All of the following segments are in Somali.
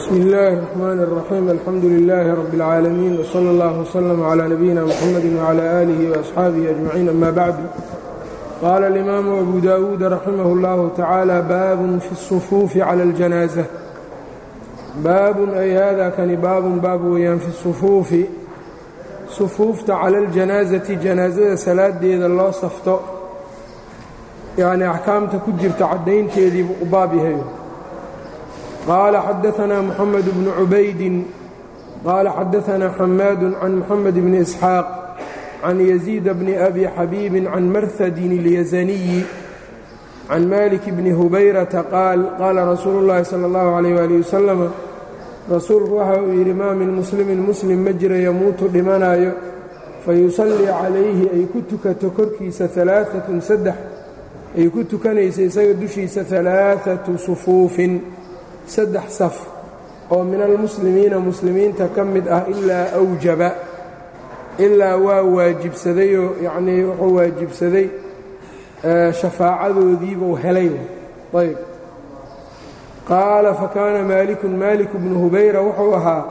bsm اllaahi الرحmn الرaxيim alxamdu لilaahi rab اlcaalamiin wslى اllah wslm عlى nabiyina mxamadi wعlى آlihi وaصxaabihi أجmaciin ama bacdu qaala اlimaamu abu dawuud raximah اllahu tacaala baabun fi الصufuufi clى اljanaaزة baabun ay hada kani baabun baab weeyaan fi الصufuufi sufuufta cala اljanaasati janaasada salaadeeda loo safto yacni axkaamta ku jirta caddaynteediibu u baab yahay qaala xadaanaa moxamed bnu cubaydin qaala xadaanaa xamaadu can moxamed bni isxaaq can yaziida bni abi xabiibin can marhadin اlyasaniyi can malik bni hubayrata qaal qaala rasuulu llaahi sala اllahu calayh wali wasalam rasuulku waxa uu yidhi maa min muslimin muslim ma jira yamuutu dhimanaayo fayusallii calayhi ay ku tukato korkiisa alaaatun saddex ay ku tukanaysa isaga dushiisa alaaatu sufuufin saddex saf oo min almuslimiina muslimiinta ka mid ah ilaa awjaba ilaa waa waajibsadayoo yacnii wuxuu waajibsaday shafaacadoodiibuu helay ayb qaala fakaana maalikun maalik bnu hubayra wuxuu ahaa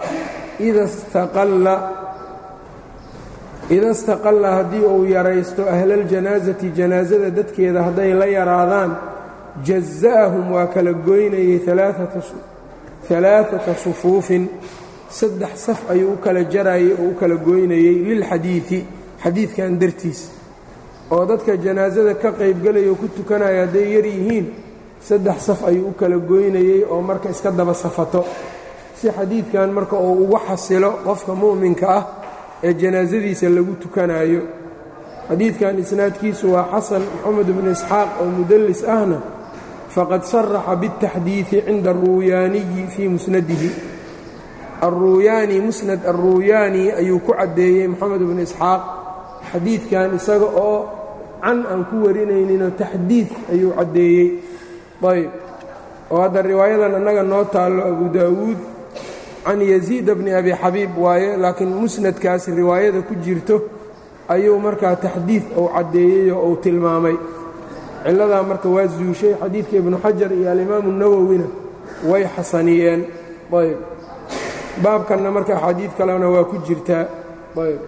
ida istaqalla haddii uu yaraysto ahlaاljanaasati janaasada dadkeeda hadday la yaraadaan jaza'ahum waa kala goynayay alaaata sufuufin saddex saf ayuu u kala jarayay oo u kala goynayey lilxadiidi xadiidkan dartiis oo dadka janaasada ka qaybgelaya ku tukanaya hadday yar yihiin saddex saf ayuu u kala goynayey oo marka iska daba safato si xadiidkan marka uu ugu xasilo qofka mu'minka ah ee janaasadiisa lagu tukanayo xadiidkan isnaadkiisu waa xasan moxamed bnu isxaaq oo mudallis ahna faqad saraxa biاtaxdiidi cinda aruuyaaniyi fii musnadihi aruuyaani musnad aruuyaani ayuu ku caddeeyey moxamed bnu isxaaq xadiidkan isaga oo can aan ku warinayninoo taxdiid ayuu caddeeyey ayb oo hadda riwaayadan annaga noo taallo abu daawuud can yaziida bni abi xabiib waaye laakiin musnadkaas riwaayada ku jirto ayuu markaa taxdiid uu caddeeyey oo uu tilmaamay cilladaa marka waa zuushay xadiidka ibnu xajar iyo alimaamu nawowina way xasaniyeen ayb baabkanna marka axaadiid kalena waa ku jirtaa ayb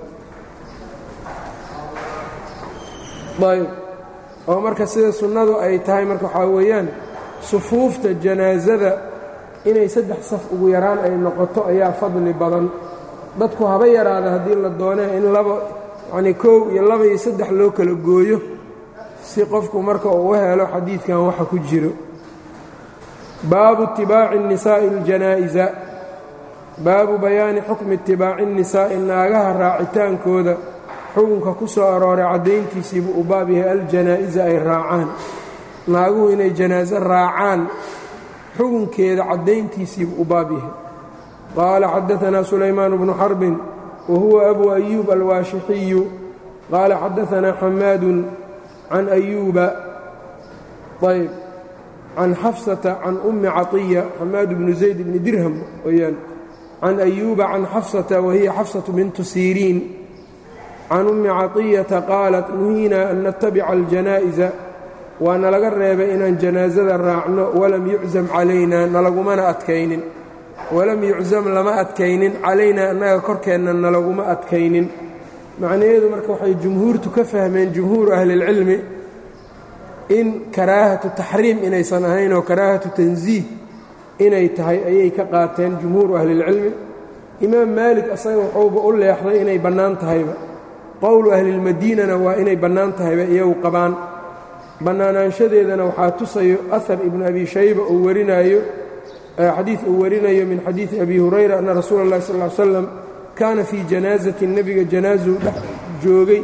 ayb oo marka sida sunnadu ay tahay marka waxaa weeyaan sufuufta janaasada inay saddex saf ugu yaraan ay noqoto ayaa fadli badan dadku haba yaraada haddii la doonee in laba yacnii koow iyo laba iyo saddex loo kala gooyo si qofku marka uu u helo xadiidkan waxa ku jiro baabu itibaaci الnisaa'i اljanaa'iza baabu bayaani xukmi itibaaci الnisaa'i naagaha raacitaankooda xukunka ku soo arooray caddayntiisiibuu u baab yahay aljanaa'iza ay raacaan naaguhu inay janaaso raacaan xukunkeeda caddayntiisiibuu u baab yahay qaala xadaanaa sulaymaan bnu xarbin wa huwa abu ayuub alwaashixiyu qaala xadaanaa xamaadun can ayuuba ayb can xafsata can ummi caطiya xamaad bnu zayd bni dirham weyaan can ayuuba can xafsata wahiya xafsatu bintu siriin can ummi caطiyata qaalat nuhiinaa an natabica aljanaa'iza waa nalaga reebay inaan janaasada raacno walam yuczam calaynaa nalagumana adkaynin walam yuczam lama adkaynin calaynaa annaga korkeenna nalaguma adkaynin macnaheedu marka waxay jumhuurtu ka fahmeen jumhuuru ahlilcilmi in karaahatu taxriim inaysan ahayn oo karaahatu tansiih inay tahay ayay ka qaateen jumhuuru ahlilcilmi imaam maalik asaga wuxuuba u leexday inay bannaan tahayba qowlu ahlilmadiinana waa inay bannaan tahayba iyagu qabaan bannaanaanshadeedana waxaa tusayo ahar ibnu abi shayba uu warinaayo xadiid uu warinayo min xadiidi abi hurayra anna rasuula اllahi sal ly slam kaana fii janaasati nebiga janaasuu dhex joogay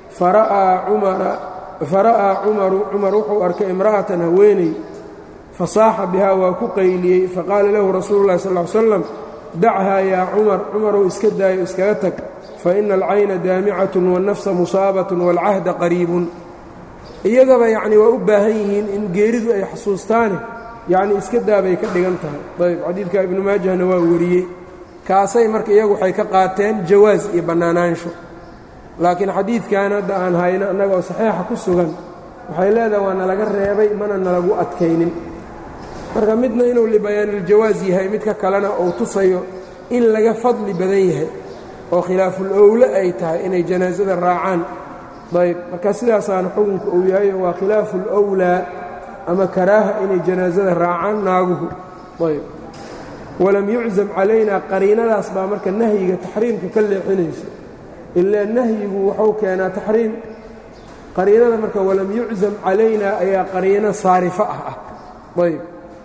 fara'aa cumaru cumar wuxuu arkay imra'atan haweeney fasaaxa bihaa waa ku qayliyey faqaala lahu rasuulu اllahi sal ly slam dachaa yaa cumar cumarow iska daayo iskaga tag faina alcayna daamicatun wاnnafsa musaabatun wاlcahda qariibun iyagaba yacni waa u baahan yihiin in geeridu ay xasuustaane yacni iska daabay ka dhigan tahay ayb xadiidka ibnu maajahna waa wariyey kaasay marka iyagu waxay ka qaateen jawaas iyo bannaanaansho laakiin xadiidkan hadda aan hayno annaga oo saxiixa ku sugan waxay leedahay waa nalaga reebay mana nalagu adkaynin marka midna inuu libayaaniljawaas yahay midka kalena uu tusayo in laga fadli badan yahay oo khilaaful owle ay tahay inay janaasada raacaan ayb marka sidaasaana xukunka uu yahay waa khilaafu lwlaa ama karaaha inay janaasada raacaan naaguhu ayb walam yuczam calaynaa qariinadaas baa marka nahyiga taxriimka ka leexinayso ilaa nahyigu wuxuu keenaa taxriim qariinada marka walam yuczam calaynaa ayaa qariino saarifa ah ah ayb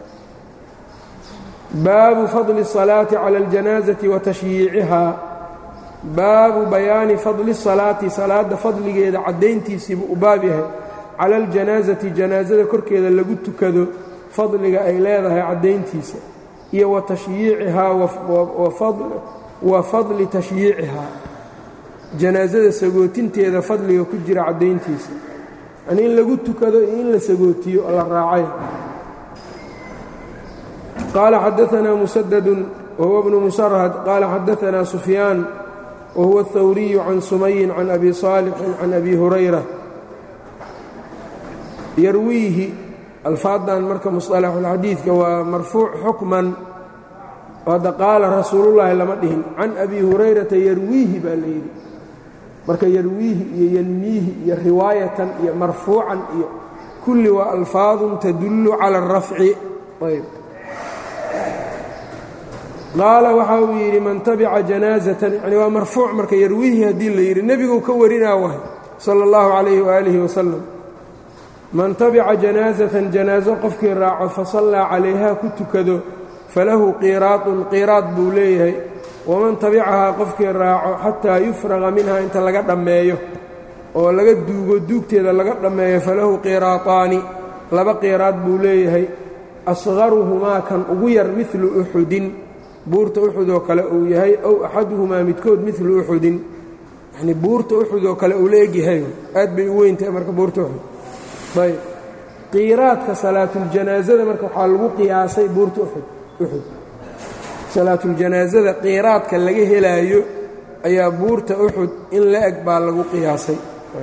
baabu fadli الصalaaةi calى اljanaazati wa tashyiicihaa baabu bayaani fadli salaati salaadda fadligeeda caddayntiisiibuu u baab yahay cala aljanaasati janaasada korkeeda lagu tukado fadliga ay leedahay caddayntiisa iyo wa tashyiicihaa wa fadli tashyiicihaa janaasada sagootinteeda fadliga ku jira caddayntiisa yani in lagu tukado iyo in la sagootiyo oo la raacay qaala xadaanaa musadadun wahuwa bnu musarhad qaala xadaanaa sufyaan whuwa الthawriyu can sumayin can abi صaalixin can abi hurayra yarwiihi alfaadan marka musطalaxulxadiidka waa marfuuc xukman hadda qaala rasuulullaahi lama dhihin can abi hurayrata yarwiihi baa la yidhi marka yarwiihi iyo yanmiihi iyo riwaayatan iyo marfuucan iyo kulli waa alfaadun tadullu cala الrafci ayb qaala waxa uu yidhi man tabica janaazatan yani waa marfuuc marka yarwiihi haddii la yidhi nebiguu ka warinaa wahay sala اllahu calayhi waaalihi wasalam man tabica janaazatan janaaso qofkii raaco fasallaa calayhaa ku tukado falahu qiiraadun qiiraad buu leeyahay waman tabicahaa qofkii raaco xataa yufraqa minha inta laga dhammeeyo oo laga duugo duugteeda laga dhammeeyo falahu qiiraataani laba qiiraad buu leeyahay asqaruhumaa kan ugu yar midlu uxudin buurta uxud oo kale uu yahay ow axaduhumaa midkood midlu uxudin yanii buurta uxud oo kale uu la egyahay aad bay u weyntahay marka buurta uxud ayb qiiraadka salaatuljanaasada marka waxaa lagu qiyaasay buurta uxud uxud salaatuljanaasada qiiraadka laga helaayo ayaa buurta uxud in la eg baa lagu qiyaasay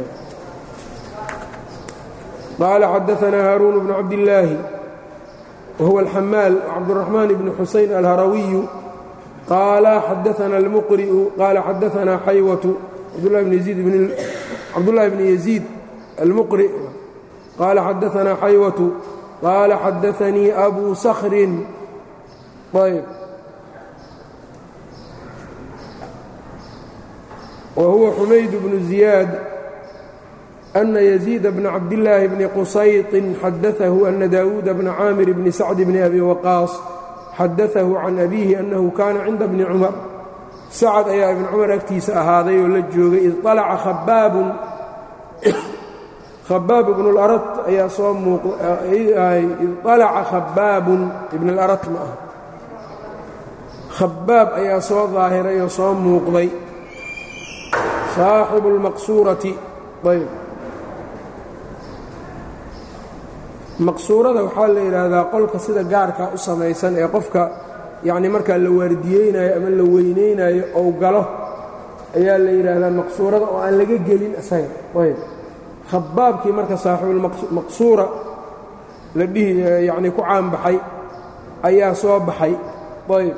qaala xadaanaa haaruun bnu cabdillaahi whuwa الxamaal cabdالرaحmaan bn xusayn alharawiyu qaala xadaana اlmuqri'u qaala xadaanaa xaywatu cabdulahi bn yaziid almuqri qaala xadaanaa xaywatu qaala xadaanii abu skrin ayb wa huwa xumayd bnu ziyaad أna يزيid bna cabdالlaahi bni qusayطin xadaثahu أna daawuuda bna caamir bni sacd bni abi waqaas xadaثahu can abiihi أnnahu kaana cinda bni cumar sacad ayaa ibn cumar agtiisa ahaaday oo la joogay id طalaca khabaabun khabaab ibn اlarat ayaa soo id طalaca khabaabun ibn اlarat ma ah khabaab ayaa soo daahiray oo soo muuqday saaxibu اlmaqsuurati ayb maqsuurada waxaa la yidhaahdaa qolka sida gaarka u samaysan ee qofka yacni markaa la waardiyeynayo ama la weynaynayo ou galo ayaa la yidhaahdaa maqsuurada oo aan laga gelin isaga ayb khabaabkii marka saaxiibulmaqsuura la dhihi yacni ku caanbaxay ayaa soo baxay ayb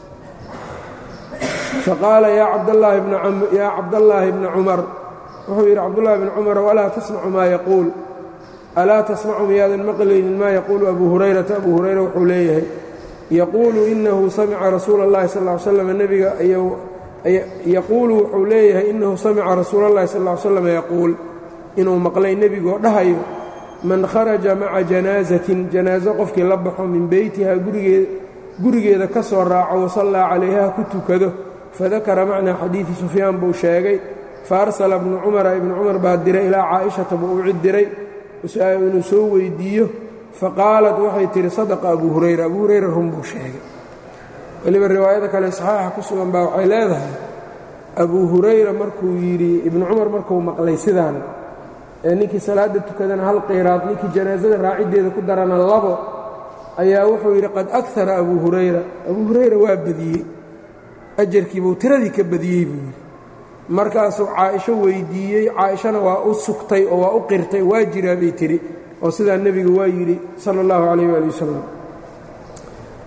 faqaala yaa cabdallaahi bna yaa cabdallaahi bna cumar wuxuu yidhi cabdullahi bn cumar walaa tasmacu maa yaquul alaa tasmacu miyaadan maqlaynin maa yaquulu abu hurayrata abu hurayra wuxuu leeyahay yaquulu inahu samica rasuula اllahi sal ly slam nebiga yaquulu wuxuu leeyahay inahu samica rasuula اllahi sal ly slam yaquul inuu maqlay nebigoo dhahayo man kharaja maca janaasatin janaaso qofkii la baxo min beytiha gurigeeda ka soo raaco wasallaa calayha ku tukado fadakara macnaa xadiidi sufyaan buu sheegay faarsala ibnu cumara ibnu cumar baa diray ilaa caa'ishata buu u cid diray inuu soo weyddiiyo faqaalat waxay tihi sadaqa abu hurayra abu hurayra run buu sheegay weliba riwaayada kale saxaaxa ku sugan baa waxay leedahay abuu hurayra markuu yidhi ibnu cumar markuu maqlay sidaan ee ninkii salaadda tukadana hal qiraad ninkii janaasada raaciddeeda ku darana labo ayaa wuxuu yidhi qad akara abuu hurayra abuu hurayra waa badiyey ajarkiibuu tiradii ka badiyey buu yidhi markaasuu caaisho weyddiiyey caaishana waa u sugtay oo waa u qirtay waa jiraa bay tidhi oo sidaa nebigu waa yidhi sala اllahu calayh waali wasalam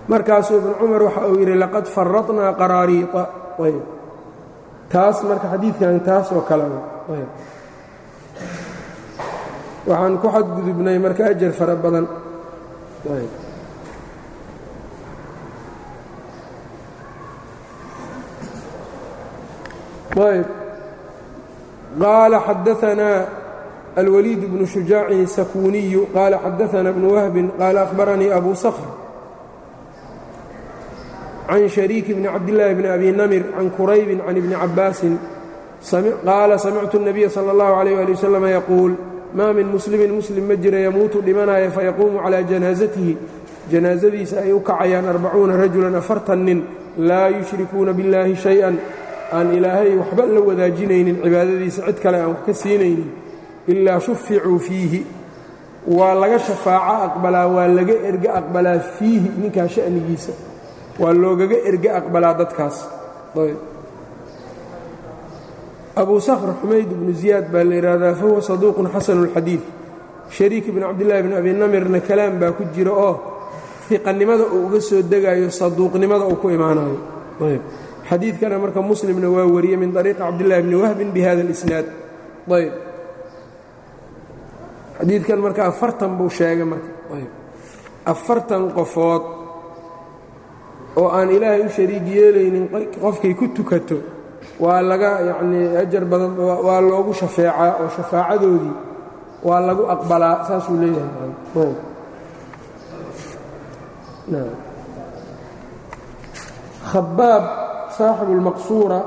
markaasuu ibnu cumar waxa uu yidhi laqad faradnaa qaraariiطa ayb taas marka xadiidkan taas oo kale ayb waxaan ku xadgudubnay marka ajar fara badan ayb ayb qaala xadaanaa alwliid bnu شhujaacin الsakuniyu qaala xadaana bnu wahbin qaala akhbaranii abu skr can shariik bni cabdillaahi bni abi namir can quraybin can ibni cabaasin qaala samictu الnabiya salى اllahu عalيh ali waslm yaquul maa min muslimin muslim ma jira yamuutu dhimanaya fayaquumu calىa janaasatihi janaasadiisa ay u kacayaan arbacuuna rajulan afartan nin laa yushrikuuna biاllaahi shay-an aan ilaahay waxba la wadaajinaynin cibaadadiisa cid kale aan wax ka siinaynin ilaa shuficuu fiihi waa laga shafaaco aqbalaa waa laga erge aqbalaa fiihi ninkaa sha'nigiisa waa loogaga erge aqbalaa dadkaas abu sakhr xumayd ibnu ziyaad baa la yidhaahdaa fahuwa saduuqun xasanu اlxadiid shariik ibn cabdillahi bn abi namirna kalaam baa ku jira oo fiqannimada uu uga soo degayo saduuqnimada uu ku imaanayo xadiidkana marka muslimna waa wariyey min طariiqi cabdillahi bni wahbin bihada اlisnaad ayb xadiidkan marka afartan buu sheegay marka afartan qofood oo aan ilaahay u shariig yeelaynin qofkay ku tukato waa laga yacnii ajar badan waa loogu shafeecaa oo shafaacadoodii waa lagu aqbalaa saasuu leeyahay khabaab saaxibu اlmaqsuura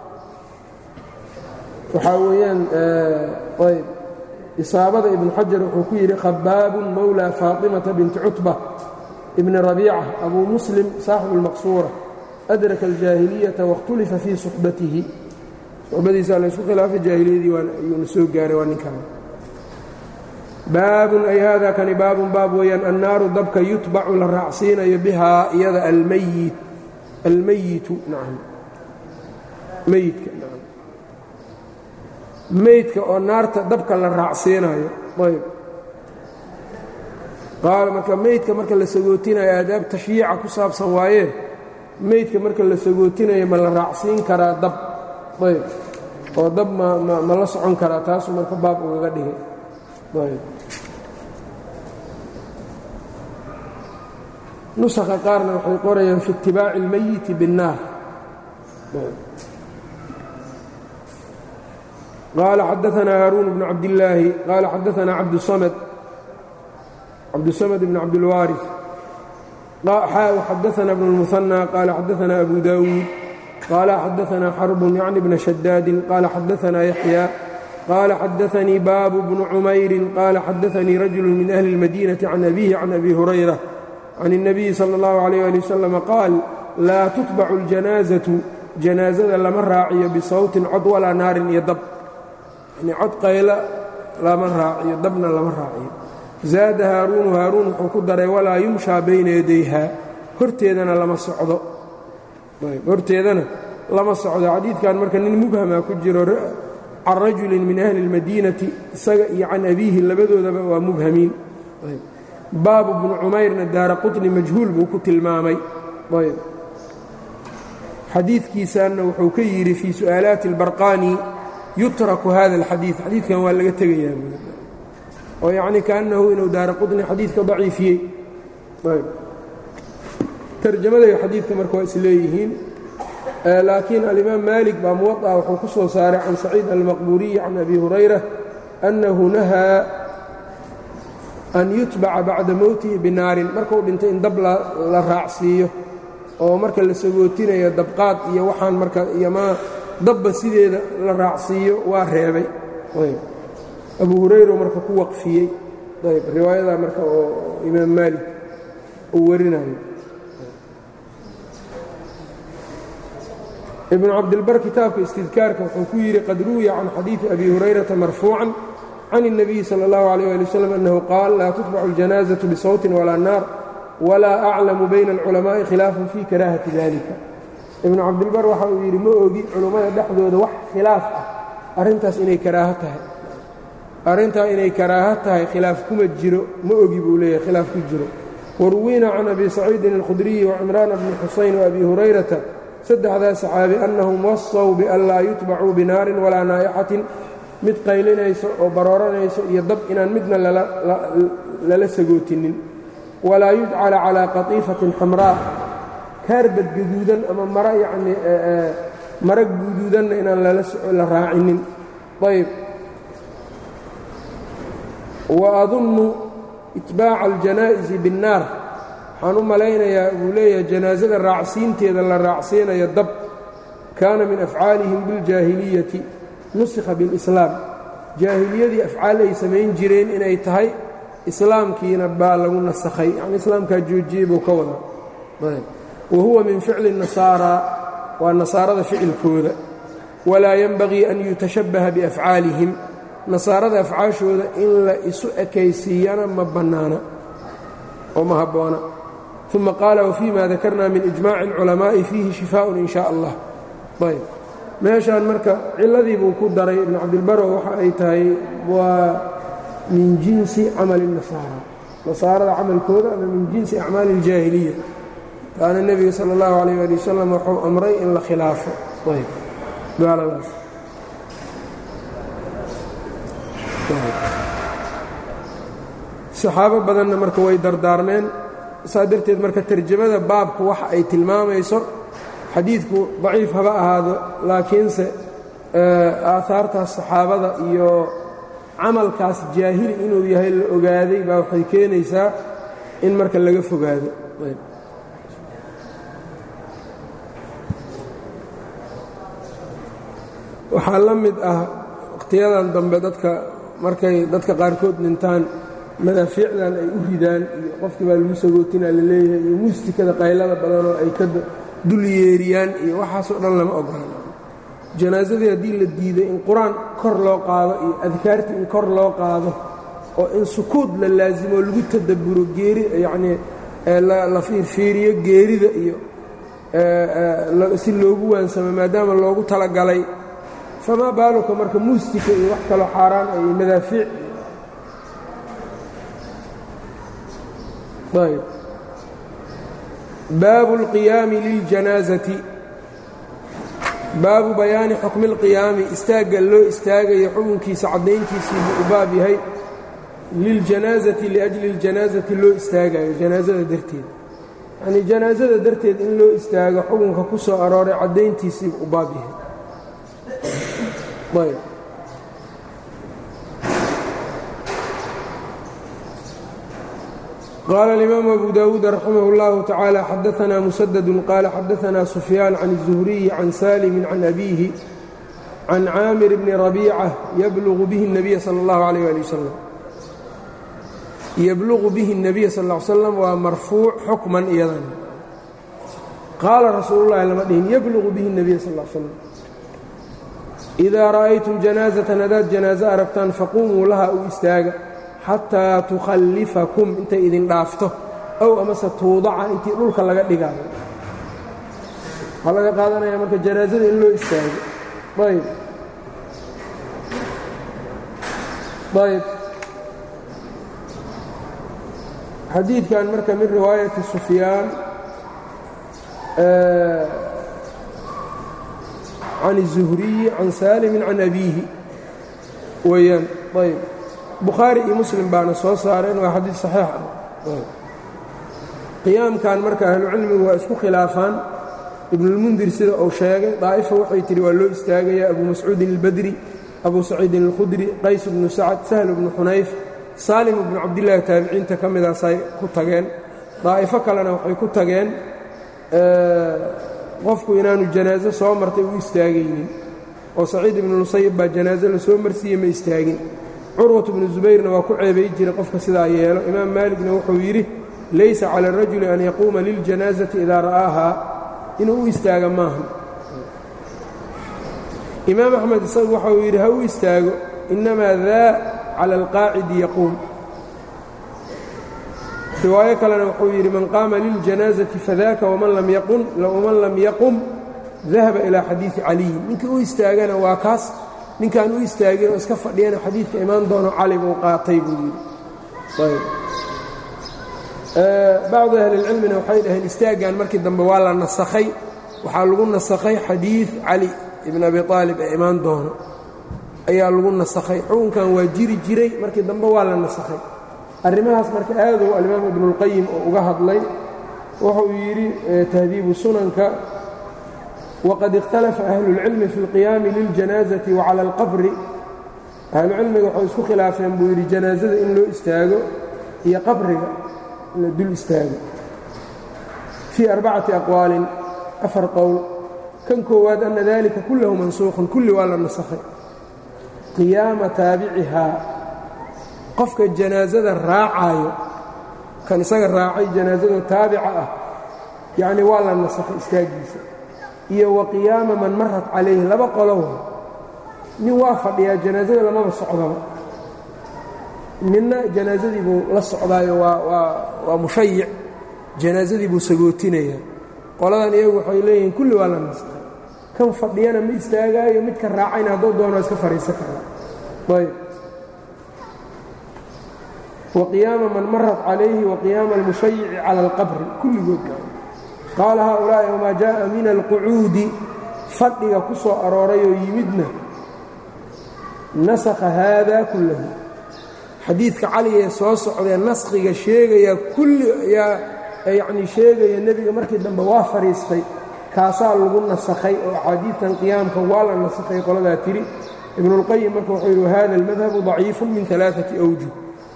waxaa weeyaan ayb isaabada ibnu xajar wuxuu ku yidhi khabaabun mowlaa faaطimata binti cutba ibni rabiica abuu muslim saaxibu اlmaqsuura adraka aljaahiliyata waاkhtulifa fii suxbatihi suxbadiisa laysku khilaafay jaahiliyadii ayuuna soo gaaray waa ninkan baabun ay hada kani baabun baab weeyaan annaaru dabka yutbacu la raacsiinayo bihaa iyada almayit almayitu nacam meyidka nacam meydka oo naarta dabka la raacsiinayo ayb qaala marka meydka marka la sagootinayo aadaab tashyiica ku saabsan waaye meydka marka la sagootinayo ma la raacsiin karaa dab ayb oo dab ma ma ma la socon karaa taasuu marka baab ugaga dhigay ayb nusakha qaarna waxay qorayaan fi itibaaci اlmayiti biالnaar qaala xadaanaa haaruun bnu cabdillaahi qaala xadaanaa cabdusamad cabdusamad bn cabdilwaari xadaana bn اlmuhanى qaala xadaana abu dawuud qaala xadaana xarbun yacni bna shadaadin qaala xadaana yaxya qaala xadaanii baabu bnu cumayrin qaala xadaanii rajulu min ahli اlmadinati can abihi can abi hurayra can الnabiyi salى اllahu عalيyه ali wasalam qaal laa tutbacu اljanaazatu janaazada lama raaciyo bisawtin cod walaa naarin iyo dab yani cod qayla lama raaciyo dabna lama raaciyo zaada haaruunu haaruun wuxuu ku daray walaa yumshaa bayna yadayha horteedana lama socdo horteedana lama socdo xadiidkan marka nin mubhama ku jiro can rajulin min ahli اlmadiinati isaga iyo can abiihi labadoodaba waa mubhamiin baabu bnu cumayrna daara qutni majhuul buu ku tilmaamay ayb xadiidkiisanna wuxuu ka yidhi fii su'aalaati اlbarqaani yutraku hada اlxadiid xadiidkan waa laga tegayaa oo yacni kaannahu inuu daara qutni xadiidka daciifiyey ayb tarjamada iyo xadiidka marka waa isleeyihiin laakiin alimaam maalik baa muwaطa wuxuu ku soo saaray can saciid almaqburiyi can abi hurayra annahu nahaa an yutbaca bacda mowtihi binaarin markuu dhintay in dab la raacsiiyo oo marka la sagootinayo dabqaad iyo waxaan marka iyomaa dabba sideeda la raacsiiyo waa reebay ayb abu hurayra marka ku waqfiyey ayb riwaayadaa marka oo imaam maalik uu warinayo ibnu cabdilbar kitaabka istidkaarka wuxuu ku yidhi qad ruwiya can xadiidi abi hurayrata marfuucan can الnabiyi salى اllahu عalيh ali wslam annahu qaal laa tutbacu اljanaazaةu bisawtin walaa naar walaa aclamu bayna اlculamaaءi khilaafan fii karaahati dalika ibnu cabdilbar waxa uu yidhi ma ogi culummada dhexdooda wax khilaaf ah arrintaas inay karaaho tahay arrintaa inay karaaho tahay khilaaf kuma jiro ma ogi buu leeyahay khilaaf ku jiro waruwiina can abi saciidin اlkhudriyi wacimraana bni xusayn waabi hurayrata saddexdaa saxaabi annahum wasaw bian laa yutbacuu binaarin walaa naayaxatin mid qaylinayso oo barooranayso iyo dab inaan midna lala sagootinin walaa yujcala calaa qatiifatin xamraa kaarbad gaduudan ama mara yacnii mara guduudanna inaan la raacinin ayb wa adunnu itbaaca aljanaa'izi binnaar waxaan u malaynayaa buu leeyahay janaasada raacsiinteeda la raacsiinayo dab kaana min afcaalihim biljaahiliyati nusikha bilislaam jaahiliyadii afcaal ay samayn jireen inay tahay islaamkiina baa lagu nasakhay yani islaamkaa joojiyey buu ka wadaa wa huwa min ficli nasaaraa waa nasaarada ficilkooda walaa yenbagii an yutashabbaha biafcaalihim nasaarada afcaashooda in la isu ekaysiiyana ma bannaana oo ma habboona uma qaala wafii ma dakarna min ijmaaci اlculamaa'i fiihi shifaaءun in shaa allah ayb meeshaan marka ciladii buu ku daray ibn cabdilbaro waxa ay tahay waa min jinsi camali nasaara nasaarada camalkooda ama min jinsi acmaali اljaahiliya kaana nebiga sala اllahu alayh ali wasalam wuxuu amray in la khilaafo ayb gaaladaas saxaabo badanna marka way dardaarmeen saa darteed marka tarjamada baabku waxa ay tilmaamayso xadiidku daciif haba ahaado laakiinse aahaartaas saxaabada iyo camalkaas jaahili inuu yahay la ogaaday baa waxay keenaysaa in marka laga fogaado waxaa la mid ah wakhtiyadan dambe dadka markay dadka qaarkood dhintaan madaafiicdan ay u ridaan iyo qofkii baa lagu sagootinaa la leeyahay iyo muustikada qaylada badanoo ay ka dul yeeriyaan iyo waxaasoo dhan lama ogolan janaasadii haddii la diiday in qur-aan kor loo qaado iyo adkaartii in kor loo qaado oo in sukuud la laasimo lagu tadabburo geeri yacnii la fiirfiiriyo geerida iyo si loogu waansamo maadaama loogu talagalay famaa baaluka marka muustika iyo wax kaloo xaaraan ay madaafiic ayb baabu اlqiyaami liljanaasati baabu bayaani xukmi اlqiyaami istaagga loo istaagayo xukunkiisa caddayntiisii buu u baab yahay liljanaasati liajli اljanaasati loo istaagayo janaasada darteed yanii janaasada darteed in loo istaago xukunka ku soo arooray caddayntiisii buu u baab yahay ayb qال الإmام أbو dاود رحimه الله تaعالى xadثna مسدد qال xadثna سفyان عن الزهري عن sالم عن أbيه عن cاamر بن ربيcة yblغ bه النبي sلى الله عليه لي وsلم yblغ bه النبي sl اه عل sلم waa marفوuع xukman iyadan qaala rasuul الlahi lama dhihin yblغ bه النبي sl اه sلم إida ra'ayتm جanاaزة hadaad جanاaزة aragtaan faqumuu laha u istaaga xataa tukhallifakum intay idin dhaafto ow amase tuudaca intii dhulka laga dhigaayo waxaa laga qaadanaya marka janaasada in loo istaago ayb ayb xadiidkan marka min riwaayati sufyaan can الzuhriyi can saalimin can abiihi weeyaan ayb bukhaari iyo muslim baana soo saareen waa xadiid saxiix ah qiyaamkan marka ahlucilmigu waa isku khilaafaan ibnulmundir sida uu sheegay daa'ifa waxay tihi waa loo istaagayaa abu mascuudin albadri abu saciidin alkhudri qays bnu sacad sahl bnu xunayf saalim bnu cabdillaahi taabiciinta ka midaasay ku tageen daa'ifo kalena waxay ku tageen qofku inaanu janaaso soo martay u istaagaynin oo saciid ibnu nusayib baa janaaso la soo marsiiyey ma istaagin curwat bnu zubayrna waa ku ceebay jiray qofka sidaa yeelo imaam maaligna wuxuu yidhi laysa cala arajuli an yaquuma liljanaasati idaa ra'aahaa inuu u istaaga maaha imaam axmed isagu waxauu yidhi ha u istaago innamaa daa cala alqaacidi yaquum riwaayo kalena wuxuu yidhi man qaama liljanaasati fadaaka waman lam yaqum dahaba ilaa xadiidi caliyin ninkii u istaagana waa kaas ninkaan u istaagin oo iska fadhiyana xadiidka imaan doono cali buu qaatay buu yidhi bacdu ahlilcilmina waxay dhaheen istaaggan markii dambe waa la nasakhay waxaa lagu nasakhay xadiid cali ibn abi aalib ee imaan doono ayaa lagu nasakhay xukunkan waa jiri jiray markii dambe waa la nasakhay arrimahaas marka aadow alimaam ibnuulqayim oo uga hadlay wuxuu yidhi tahdiibu sunanka waqad ikhtalafa ahlulcilmi fi اlqiyaami liljanaazati wacala alqabri ahlucilmiga waxay isku khilaafeen buu yidhi janaazada in loo istaago iyo qabriga in la dul istaago fii arbacati aqwaalin afar qowl kan koowaad ana dalika kullahu mansuuqun kulli waa la nasakhay qiyaama taabicihaa qofka janaasada raacayo kan isaga raacay janaasado taabica ah yacnii waa la nasakhay istaaggiisa iyo wa qiyaama man marat calayhi laba qolow nin waa fadhiyaa janaasada lamaba socdaba ninna janaasadii buu la socdaayo waa mushayic janaasadii buu sagootinayaa qoladan iyagu waxay leeyihiin kulli waa la nasakhay kan fadhiyana ma istaagaayo midka raacayna hadduu doono iska fadhiisan karaa ayb wa qiyaama man marat calayhi wa qiyaama almushayici cala alqabri kulligood qaala haaulaa'i wamaa jaaءa min alqucuudi fadhiga ku soo aroorayoo yimidna nasakha haada kullahu xadiidka cali ee soo socdee naskhiga sheegaya kulli ayaa yacnii sheegaya nebiga markii dambe waa fadhiistay kaasaa lagu nasakhay oo axaadiidtan qiyaamka waa la nasakhay qoladaa tidhi ibnuulqayim marka wuxuu yidhi wahada almadhabu daciifun min alaaati awjuh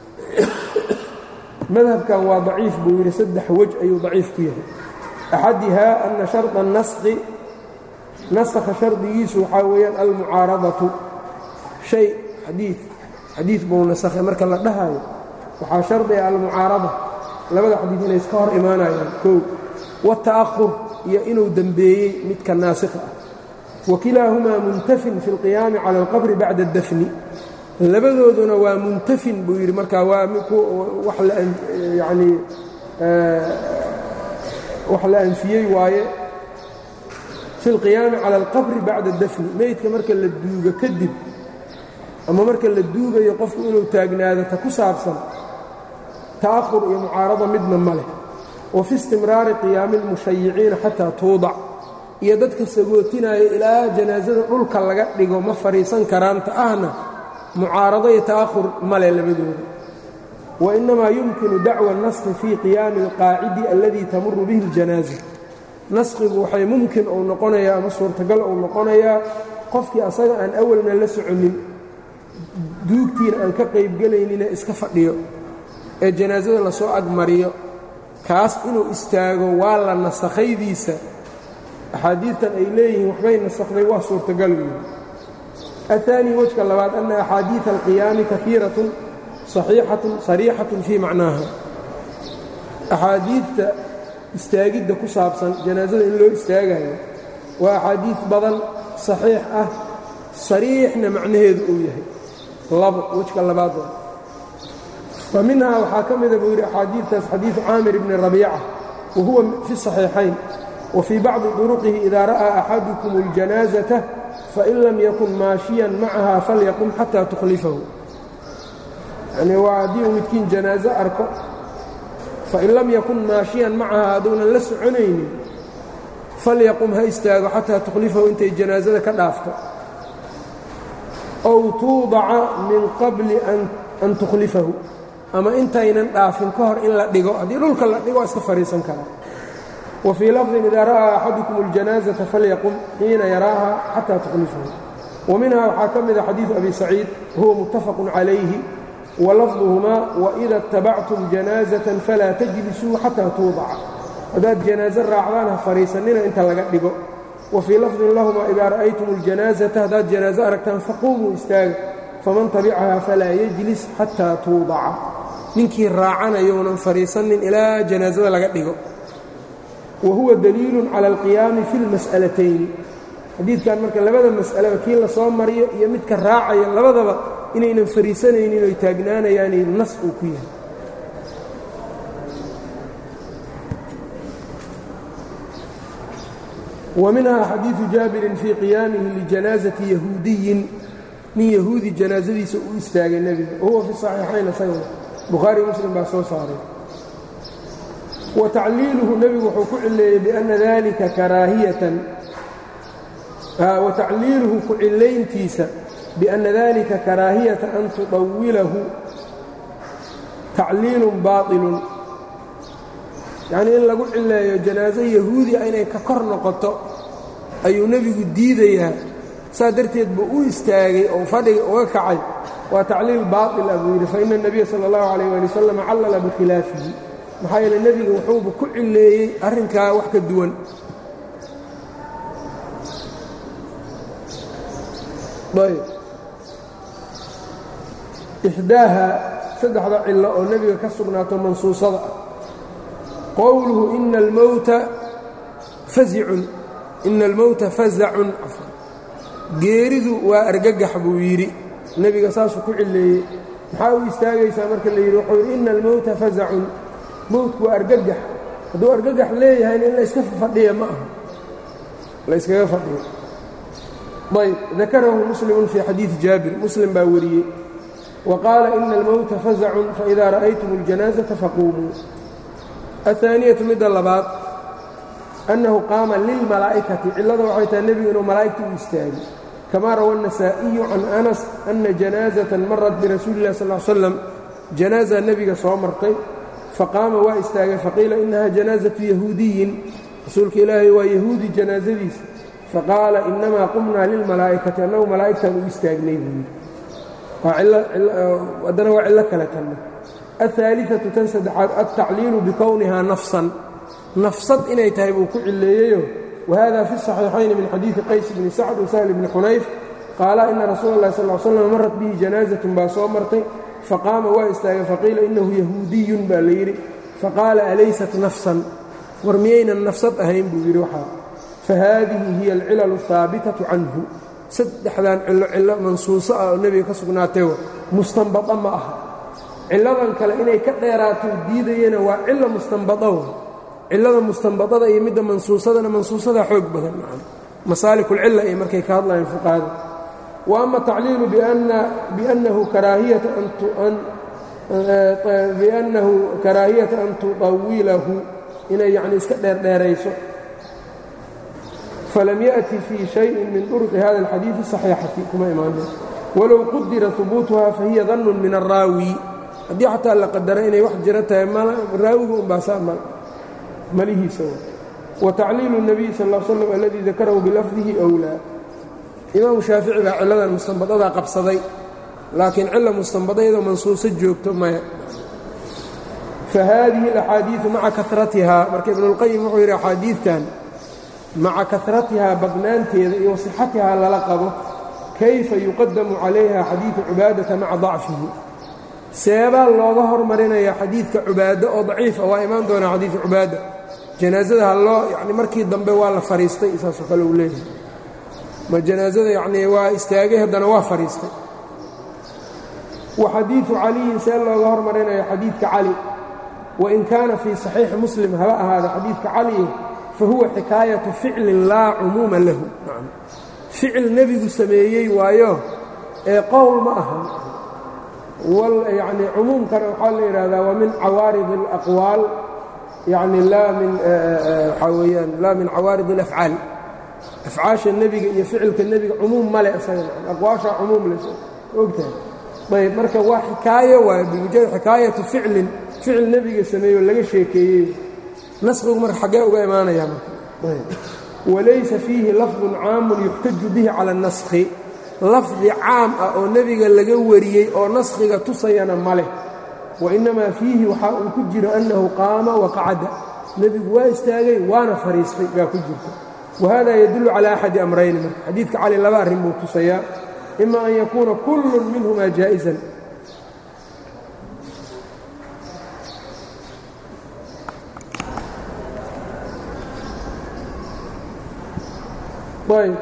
madhabkan waa daciif buu yidhi saddex wej ayuu daciif ku yahay axadihaa ana sharda naskhi nasakha shardigiisu waxaa weeyaan almucaaradatu shay xadii xadiid buu nasakhay marka la dhahayo waxaa shardiga almucaarada labada xadiid inay iska hor imaanayaan kow wata'ahur iyo inuu dembeeyey midka naasikha ah wa kilaahumaa muntafin fi اlqiyaami cala alqabri bacda اdafni labadooduna waa muntafin buu yidhi markaa waa wax yani wax la anfiyey waaye fi اlqiyaami cala alqabri bacda اdafni meydka marka la duugo kadib ama marka la duugayo qofku inuu taagnaado ta ku saabsan ta'ahur iyo mucaarada midna ma leh wa fi istimraari qiyaami اlmushayiciina xataa tuudac iyo dadka sagootinaya ilaa janaasada dhulka laga dhigo ma fadhiisan karaanta ahna mucaarado iyo ta'ahur male labadooda wa innamaa yumkinu dacwa naskhi fii qiyaami alqaacidi alladii tamuru bihi اljanaaza naskhigu waxay mumkin uu noqonayaa ama suurtagal uu noqonayaa qofkii asaga aan awalna la soconin duugtiina aan ka qaybgelaynine iska fadhiyo ee janaasada lasoo agmariyo kaas inuu istaago waa la nasakhaydiisa axaadiidtan ay leeyihiin waxbay nasakhday waa suurtagal weyi aلثaanي wejka labaad ana axaadiiثa alqiyaami kafiiratun صaxiixatun sariixatun fii macnaaha axaadiidta istaagidda ku saabsan janaasada in loo istaagayo waa axaadiid badan صaxiix ah sariixna macnaheedu uu yahay labo wejka labaad fa minhaa waxaa ka mida buu yidhi axaadiidtaas xadiiثu caamir bni rabiica wa huwa fi الصaxiixayn wa fii bacdi طuruqihi ida ra'aa axadukum اljanaaزaةa fain lam yakun maashiyan macaha falyaqum xataa tukhlifahu yani waa haddii uu midkiin janaaso arko fain lam yakun maashiyan macaha hadduunan la soconaynin falyaqum ha istaago xataa tukhlifahu intay janaasada ka dhaafto ow tuudaca min qabli an tukhlifahu ama intaynan dhaafin ka hor in la dhigo haddii dhulka la dhigo iska fadhiisan karaa wa fii lafdin idaa ra'aa axadukum اljanaaزaةa falyaqum xiina yaraaha xataa tukhlifahu wa minhaa waxaa ka mida xadiiثu abi saciid huwa muttafaqu calayhi wa lafduhumaa waإida اtabactum janaaزaةa falaa tajlisuu xataa tuudaca haddaad janaaso raacdaan ha fadhiisannina inta laga dhigo wa fii lafdin lahumaa idaa ra'aytum اljanaaزaةa haddaad janaaso aragtaan faquumuu istaaga faman tabicaha falaa yejlis xataa tuudaca ninkii raacanayounan fadhiisannin ilaa janaasada laga dhigo wa huwa daliilu cala alqiyaami fi اlmas'alatayni xadiidkan marka labada mas'alaba kii la soo mariyo iyo midka raacaya labadaba inaynan fariisanaynin oy taagnaanayaani nas uu ku yahay wa minhaa xadiidu jaabirin fii qiyaamihi lijanaasati yahuudiyin nin yahuudi janaasadiisa uu istaagay nebiga wahuwa fi saxiixayn isaguna bukhaari muslim baa soo saaray wa tacliiluhu nebigu wuxuu ku cileeyey bianna dalika karaahiyatan wa tacliiluhu ku cilayntiisa bianna dalika karaahiyata an tudawilahu tacliilun baaطilun yacnii in lagu cileeyo janaaso yahuudi a inay ka kor noqoto ayuu nebigu diidayaa saa darteed buu u istaagay oo fadhiga uga kacay waa tacliil baaطil ah buu yidhi faina الnabiya salى اllahu عalيyه ali wasalam callala bikhilaafihi maxaa yeele nebiga wuxuuba ku cileeyey arrinkaa wax ka duwan ayb ixdaaha saddexda cillo oo nebiga ka sugnaato mansuusada ah qowluhu ina almowta fazicun ina almowta fazacun geeridu waa argagax buu yidhi nebiga saasuu ku cileeyey maxaa u istaagaysaa marka la yidhi wuxuu yidhi ina almowta fazacun mowtku waa argagax hadduu argagax leeyahayna in layska fadhiya ma aha layskaga fadhiyo ayb dakarahu muslimun fii xadiidi jaabir muslim baa wariyey wa qaala ina almowta fazacun faidaa ra'aytum اljanaasata faquumuu aلثaaniyatu midda labaad annahu qaama lilmalaa'ikati cillada waxay tahay nebigu inuu malaa'igta u istaagay kama rawa النasaaئiyu can anas ana janaazatan marat birasuuli اlah sal slam janaaza nebiga soo martay faqaama waa istaagay faqiila inaha janaazatu yahuudiyin rasuulka ilaahay waa yahuudi janaazadiisa faqaala inamaa qumnaa lilmalaa'ikati annagu malaa'igtaan u istaagnay buu yidhi haddana waa cillo kale tanna aلثaaliثaةu tan saddexaad altacliilu bikownihaa nafsan nafsad inay tahay buu ku cileeyeyo wahada fi الصaxiixayni min xadiiثi qays bni sacd wasahl bni xunayf qaala ina rasuula اllahi sal ly slam marat bihi janaazatun baa soo martay faqaama waa istaagay faqiila inahu yahuudiyun baa la yidhi faqaala alaysat nafsan war miyaynan nafsad ahayn buu yidhi waxaa fahaadihi hiya alcilalu الhaabitaةu canhu saddexdan cillo cillo mansuuso ah oo nebiga ka sugnaatay mustanbada ma aha cilladan kale inay ka dheeraato diidayana waa cilo mustanbada wa cillada mustanbadada iyo midda mansuusadana mansuusada xoog badan masaalikulcilla ay markay ka hadlayaan fuqahada wa ama tacliilu biannahu karaahiyata an tuطawilahu inay yani iska dheerdheerayso falam yaأti fii shayin min طurqi hada اlxadiiثi صaxiixati kuma imaana walow qudira hubuutuha fahiya dannu min الraawi haddii xataa la qadara inay wax jiro tahay raawiga unbaasaa malihiisa wa tacliilu الnabiy sal ا slam aladii dakarahu bilafdihi أwlaa imaamu shaafici baa cilladan mustanbadadaa qabsaday laakiin cilla mustanbadayadoo mansuuso joogto maya fahaadihi اlaxaadiiثu maca karatihaa marka ibnuاlqayim wuxuu yidhi axaadiidtan maca karatihaa badnaanteeda iyo wasixatihaa lala qabo kayfa yuqadamu calayha xadiidu cubaadata maca dacfihi seebaa looga hormarinaya xadiidka cubaado oo daciifa waa imaan doonaa xadiidu cubaada janaasada haloo yani markii dambe waa la fariistay saasoo kale uu leeyahay ma janaasada yacnii waa istaagay haddana waa fariistay wa xadiidu caliyin see looga hormarinaya xadiidka cali wain kaana fii saxiixi muslim haba ahaada xadiidka cali fa huwa xikaayatu ficlin laa cumuuma lahu ficil nebigu sameeyey waayo ee qowl ma aha yani cumuumkana waxaa la yidhaahdaa waa min cawaarid اlaqwaal yani laa min waxaa weeyaan laa min cawaarid اlafcaal afcaasha nebiga iyo ficilka nebiga cumuum male isaga aqwaashaa cumuum le ogtahay ayb marka waa xikaayo waay bimujarad xikaayatu ficlin ficil nebiga sameeyo laga sheekeeyey nasqigu marka xaggee uga imaanaya marka walaysa fiihi lafdun caamun yuxtaju bihi cala اnaskhi lafdi caam ah oo nebiga laga wariyey oo naskhiga tusayana ma leh wainnamaa fiihi waxaa uu ku jiro annahu qaama waqacada nebigu waa istaagay waana fariistay baa ku jirta wahada yadullu calaa axadi amrayni marka xadiidka cali laba arrin buu tusayaa ima an yakuuna kullun minhumaa jaa'isan ayb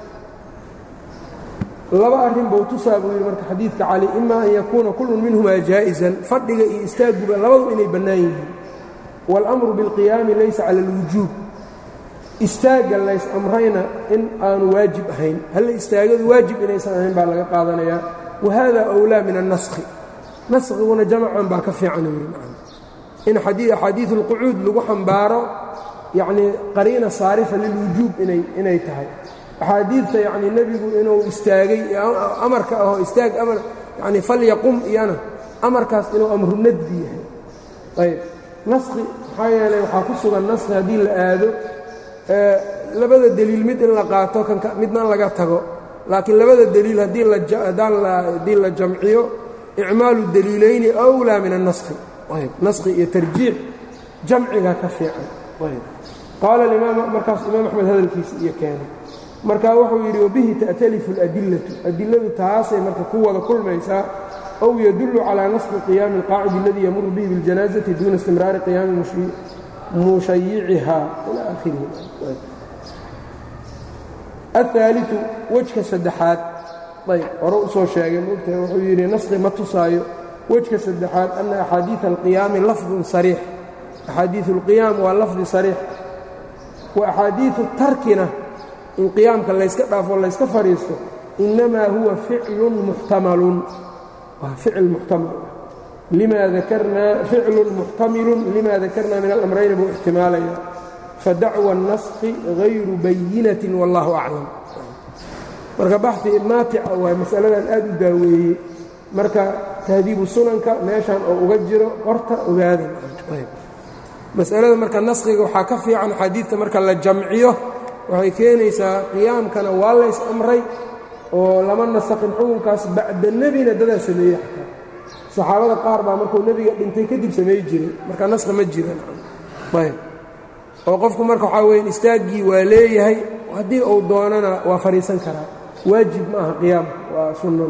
laba arrin buu tusaa buu yidhi marka xadiidka cali ima an yakuuna kullun minhumaa jaa'isan fadhiga iyo istaaguba labadu inay bannaan yihiin wاlأmru biاlqiyaami laysa cala اlwujuub istaagga lays amrayna in aanu waajib ahayn halla istaagadu waajib inaysan ahayn baa laga qaadanayaa wahada أwlaa min الnaskhi naskiguna jamcan baa ka fiican yidhi in axaadiiث اlqucuud lagu xambaaro yacnii qariina saarifa lilwujuub inay tahay axaadiidta yacnii nebigu inuu istaagay amarka ahoo istaag amar yacni falyaqum iyana amarkaas inuu amru nadbi yahay ayb naskhi maxaa yeelay waxaa ku sugan naskhi haddii la aado labada deliil mid in la qaato midna laga tago laakiin labada deliil haddii la jamciyo icmaalu deliilayni أwlaa min الnaskhi ayb naskhi iyo tarjiix jamciga ka fiican ayb qaala imaam markaas imaam axmed hadalkiisa iyo keenay marka wuxuu yidhi wabihi ta'talifu اladillatu adiladu taasay marka ku wada kulmaysaa ow yadullu calىa naskhi qiyaami اlqaacidi اladii yamuru bihi biاljanaaزati duuna istimraari qiyaami mushayiciha ilى akhirihi aلثaaliثu wejka saddexaad ayb hore u soo sheegay mogtahay wuxuu yidhi naskhi ma tusaayo wejka saddexaad ana axaadiiث اlqiyaami lafdun sariix axaadiiث اlqiyaam waa lafdi sariix wa axaadiiثu tarkina in qiyaamka layska dhaafo layska fadhiisto inamaa huwa ficlun muxtamalun waa ficil muxtamal lima dakarnaa ficlun muxtamilun lima dakarnaa min alamrayni buu ixtimaalaya fadacwa الnaskhi غayru bayinatin wاllahu aclam marka baxi maatica waa masaladan aad u daaweeyey marka tahdiibu sunanka meeshan oo uga jiro qorta ogaada masalada marka naskhiga waxaa ka fiican axaadiidta marka la jamciyo waxay keenaysaa qiyaamkana waa lays amray oo lama nasakhin xukunkaas bacda nebina dadaa sameeyey xataa saxaabada qaar baa markuu nebiga dhintay kadib sameey jiray marka naskhi ma jiran ayb oo qofku marka waxaa weya istaaggii waa leeyahay haddii uu doonana waa fadhiisan karaa waajib ma aha qiyaamka waa sunno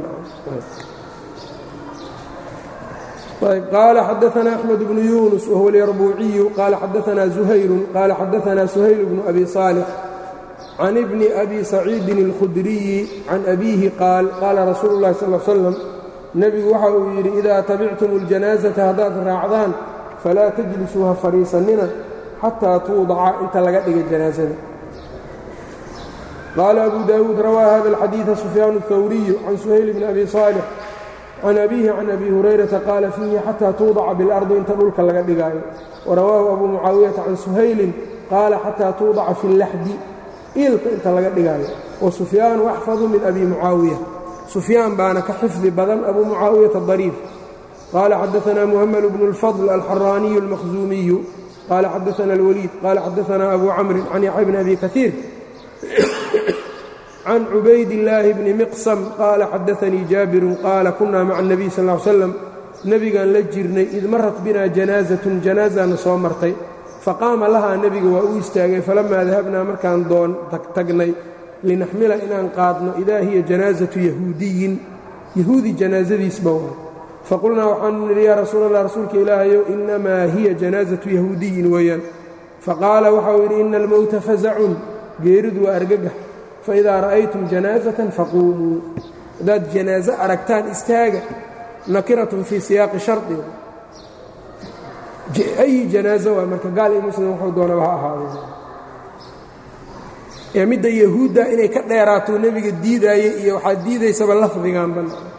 قال xدثنا أحمد بن يونس وهو اليربوعي قال xدثنا زهير قال xدثنا سهيل بن أبي صالح عن ابن أبي سعيد الخدري عن أبيه قال قال رsuuل اللhi صلى اه علي وسلم نبgu waxa uu yidhi إذا تبعتم الجناaزة haddaad raacdaan فlaa تجلسوا ha fadhiisanina xatىa tuuضca inta laga dhiga جناaزada قال أبو داود رwى hذا الحديiث سفyان الثوري عن سهيل بن أبي صالح can abiihi can abi hurayrata qaala fiihi xataa tuudaca biاlardi inta dhulka laga dhigaayo warawaahu abu mucaawiyata can suhaylin qaala xataa tuudaca fi اllaxdi iilka inta laga dhigaayo wa sufyaanu axfadu min abi mucaawiya sufyaan baana ka xifdi badan abu mucaawiyata dariif qaala xadaanaa muhamed bnu اlfadl alxaraaniyu اlmakhzuumiyu qaala xadaana اlwaliid qaala xadaanaa abu camrin can yaxya bni abi kaiir can cubayd illaahi bni miqsam qaala xadaanii jaabirun qaala kunaa maca اnebiy sal ly slam nebigaan la jirnay id marat binaa janaasatun janaasaana soo martay faqaama lahaa nebiga waa u istaagay falamaa dahabnaa markaan doon tagnay linaxmila inaan qaadno idaa hiya janaasatu yahuudiyin yahuudi janaasadiisba waa faqulnaa waxaanu nidhi yaa rasuul allah rasuulka ilaahayow inamaa hiya janaasatu yahuudiyin weeyaan faqaala waxau yidhi ina almowta fasacun geeridu waa argagax faidaa ra'aytum janaasatan faquumuu haddaad janaaso aragtaan istaaga nakiratun fii siyaaqi shardi ayi janaaso waa marka gaal iyo muslim wuxuu doonaba ha ahaado ee midda yahuudda inay ka dheeraato nebiga diidaayey iyo waxaad diidaysaba lafdiganba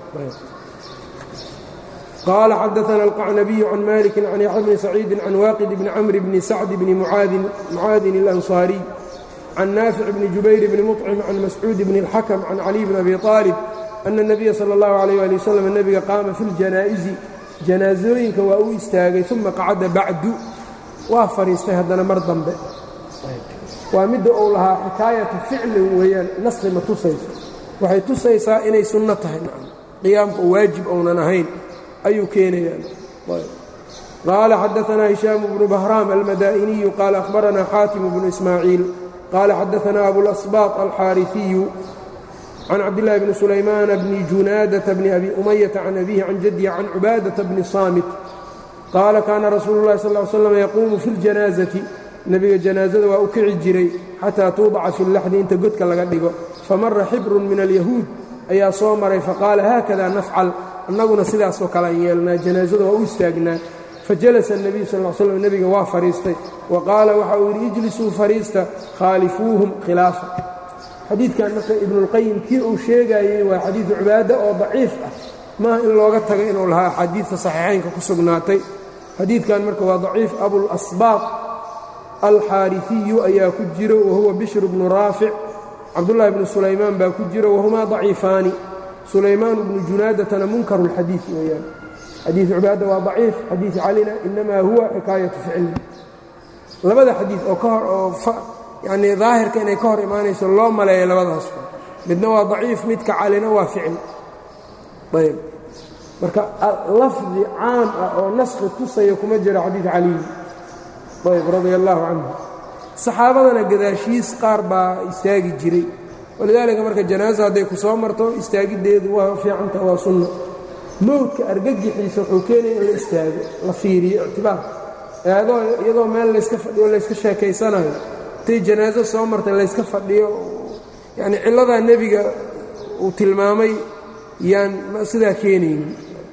qaala xadaana alqacnabiyu can maliki can yaxya bni saciidin can waaqid bni camri bni sacdi bni mucaadin اlansaariy can naafic bni jubayr bni muطcim can mascuud bni اlxakm can caliy bni abi aalib ana الnabiya salى اllahu alayh ali wasalam nebiga qaama fi اljanaa'izi janaasooyinka waa u istaagay uma qacada bacdu waa fadhiistay haddana mar dambe waa midda uu lahaa xikaayatu ficlin weeyaan naskhi ma tusayso waxay tusaysaa inay sunno tahay qiyaamka waajib ounan ahayn ayuu keenayaan qaala xadaanaa hishaamu bnu bahraam almadaa'iniyu qaala ahbaranaa xaatimu bnu ismaaciil qaala xadaanaa abulasbaaط alxaariثiyu can cabdillaahi bni sulaymaana bni junaadata bni abi umayata can abihi can jaddihi can cubaadata bni saamit qaala kaana rasuulu llahi sal ly slam yaquumu fi ljanaasati nebiga janaasada waa u kici jiray xataa tuudaca fi laxdi inta godka laga dhigo famara xibrun min alyahuud ayaa soo maray faqaala haakada nafcal annaguna sidaasoo kale an yeelnaa janaasada waa u istaagnaa fajalasa الnebiyu sal slam nebiga waa fadhiistay wa qaala waxa uu yidhi ijlisuu fadhiista khaalifuuhum khilaafa xadiidkan marka ibnuاlqayim kii uu sheegayey waa xadiidu cibaada oo daciif ah maaha in looga tago inuu lahaa axaadiidta saxiixaynka ku sugnaatay xadiidkan marka waa daciif abulasbaaq alxaariثiyu ayaa ku jiro wahuwa bishr bnu raafic cabdullahi bnu sulaymaan baa ku jiro wahumaa daciifaani sulaymaan bnu junaadatana munkaru اlxadiid weeyaan xadiid cubaada waa daciif xadiid calina inamaa huwa xikaayatu ficlin labada xadiid oo ka hor oo yanii daahirka inay ka hor imaanayso loo maleeya labadaas midna waa daciif midka calina waa ficil ayb marka lafdi caam ah oo naskhi tusaya kuma jiro xadiid caliy ayb radia allaahu canhu saxaabadana gadaashiis qaar baa istaagi jiray walidaalika marka janaaza hadday ku soo marto istaagiddeedu waa fiicanta waa sunno mowdka argagixiisa wuxuu keenaya in la istaago la fiiriyo ictibaar iyadoo meel layska fadhiyo layska sheekaysanayo intay janaaso soo martay layska fadhiyo yacni cilladaa nebiga uu tilmaamay yaan sidaa keenaynin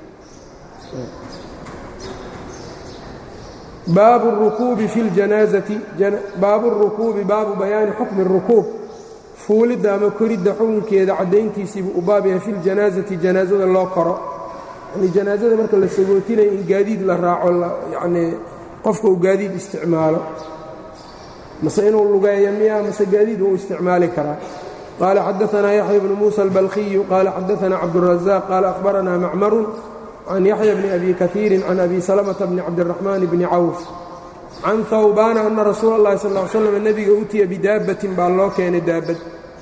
baabu الrukuubi fi اljanaazati baabu الrukuubi baabu bayaani xukmi الrukuub fuulidda ama koridda xukunkeeda caddayntiisiibuu u baab yahay fi اljanaazati janaazada loo koro yani janaazada marka la sagootinayo in gaadiid la raaco yanii qofka uu gaadiid isticmaalo mase inuu lugeeyo miya mase gaadiid uu isticmaali karaa qaala xadaanaa yaxya bnu muusa albalkiyu qaala xadaanaa cabduلrazaaq qaala akhbaranaa macmarun can yaxya bni abi kaiirin can abi salamata bni cabdiraxmaan bni cawf can hawbaana ana rasuula اllahi sal ly slam nebiga utiya bidaabbatin baa loo keenay daabad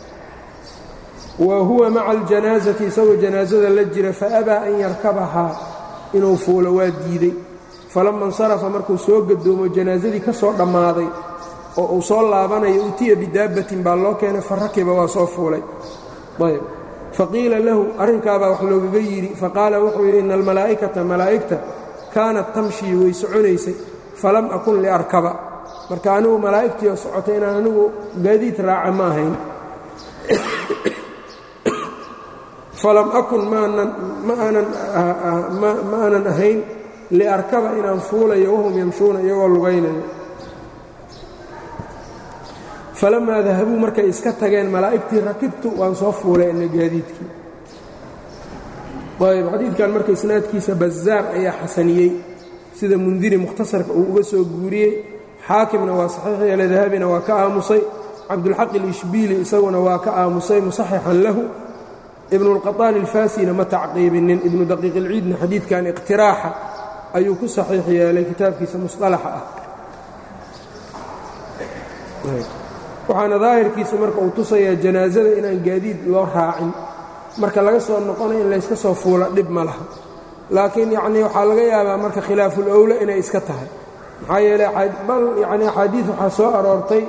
wa huwa maca aljanaasati isagoo janaasada la jira faabaa an yarkabahaa inuu fuulo waa diidey falama insarafa markuu soo gadoomo janaasadii ka soo dhammaaday oo uu soo laabanayo utiya bidaabbatin baa loo keenay farakiba waa soo fuulay ayb faqiila lahu arrinkaabaa wax loogaga yidhi faqaala wuxuu yidhi ina almalaa'ikata malaa'igta kaanat tamshii way soconaysay falam akun liarkaba marka anigu malaa'igtiioo socotay inaan anigu gaadiid raaca ma ahayn falam akun ma aanan ahayn liarkaba inaan fuulayo wahum yamshuuna iyagoo lugaynayo falamaa dahabuu markay iska tageen malaa'igtii rakibtu waan soo fuulay ina gaadiidkii ayb xadiidkan marka isnaadkiisa bazaar ayaa xasaniyey sida mundiri mukhtasarka uu uga soo guuriyey xaakimna waa saxiix yeele dahabina waa ka aamusay cabdulxaq ilishbiili isaguna waa ka aamusay musaxixan lahu ibnulqaطaani alfaasina ma tacqiibinin ibnu daqiiq ilciidna xadiidkan iqtiraaxa ayuu ku saxiix yeelay kitaabkiisa musطalaxa ah waxaana daahirkiisu marka uu tusayaa janaasada inaan gaadiid loo raacin marka laga soo noqonayo in layska soo fuula dhib ma laha laakiin yacnii waxaa laga yaabaa marka khilaaful owla inay iska tahay maxaa yeeley bal yacni axaadiid waxaa soo aroortay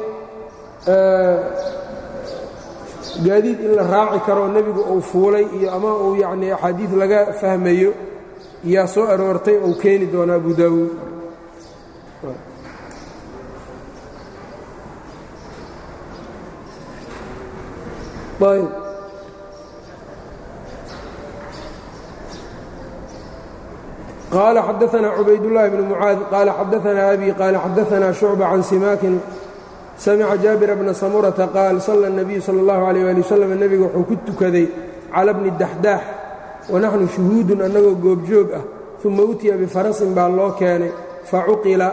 gaadiid in la raaci karo nebigu uu fuulay iyo ama uu yacnii axaadiid laga fahmayo yaa soo aroortay uu keeni doona abu daawuud ayb qال xadaثna cubaydاللahi بن mعاad qال xadaثna أbي qال xadaثna شhuعبة can simaakin samca jaabir bna samurةa qaal صلى النabiyu slى الlaه عalيه alي wsلم nebiga wuxuu ku tukaday calى bni daxdaax wanaxnu shuhuudun annagoo goobjoog ah ثuma utiya bifarasin baa loo keenay facuqila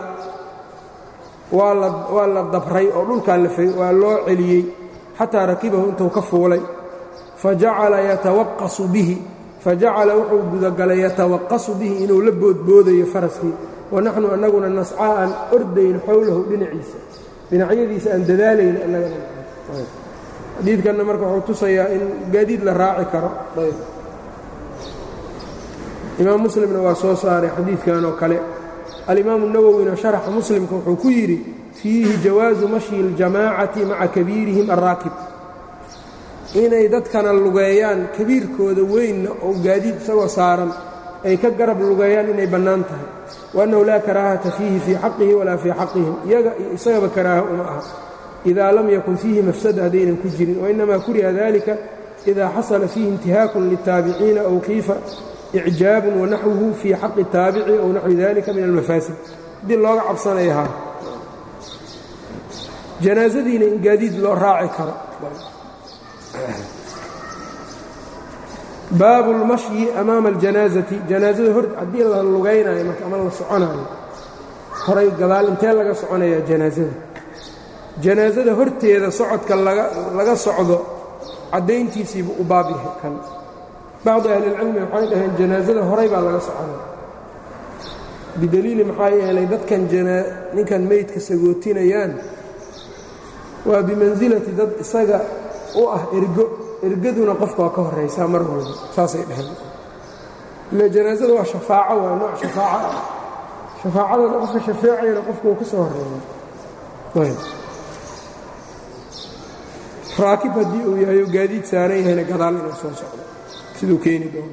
waa la dabray oo dhulkaa waa loo celiyey xataa rakibahu intuu ka fuulay fajacala yatawaqasu bihi fajacala wuxuu gudagalay yatawaqasu bihi inuu la boodboodayo faraskii wanaxnu annaguna nascaa aan ordayn xowlahu dhinaciisa dhinacyadiisa aan dadaalayn xadiidkanna marka wuxuu tusayaa in gaadiid la raaci karo imaam muslimna waa soo saaray xadiidkan oo kale alimaamu nawowina sharaxa muslimka wuxuu ku yidhi fiihi jawaasu mashyi اljamaacati maca kabiirihim alraakib inay dadkana lugeeyaan kabiirkooda weynna oo gaadiid isagoo saaran ay ka garab lugeeyaan inay bannaan tahay waannahu laa karaahata fiihi fii xaqihi walaa fii xaqihim iyaga iyo isagaba karaaha uma aha idaa lam yakun fiihi mafsada haddaynan ku jirin wainnamaa kuriha dalika idaa xasala fiihi intihaakun liltaabiciina aw kiifa icjaabun wanaxwuhu fii xaqi taabici ow naxwi dalika min almafaasid haddii looga cabsanaya haa janaasadiina in gaadiid loo raaci karo baabu اlmashyi amaama اljanaazati janaazada hor haddii la lugaynayo marka ama la soconaayo horay gadaal intee laga soconayaa janaasada janaasada horteeda socodka laga socdo caddayntiisiibu u baab yahay kan bacdu ahlilcilmi waxay dhaheen janaasada horay baa laga soconaya bidaliili maxaa yeelay dadkan ninkan meydka sagootinayaan waa bimansilati dad isaga u ah ergo ergaduna qofka waa ka horaysaa mar walba saasay dhaheen ila janaasada waa shafaaco waa nooc shafaaco ah shafaacadana qofka shafeecayana qofka uu ka soo horeeya raakib haddii uu yahay oo gaadiid saaran yahayna gadaal inuu soo socdo siduu keeni doono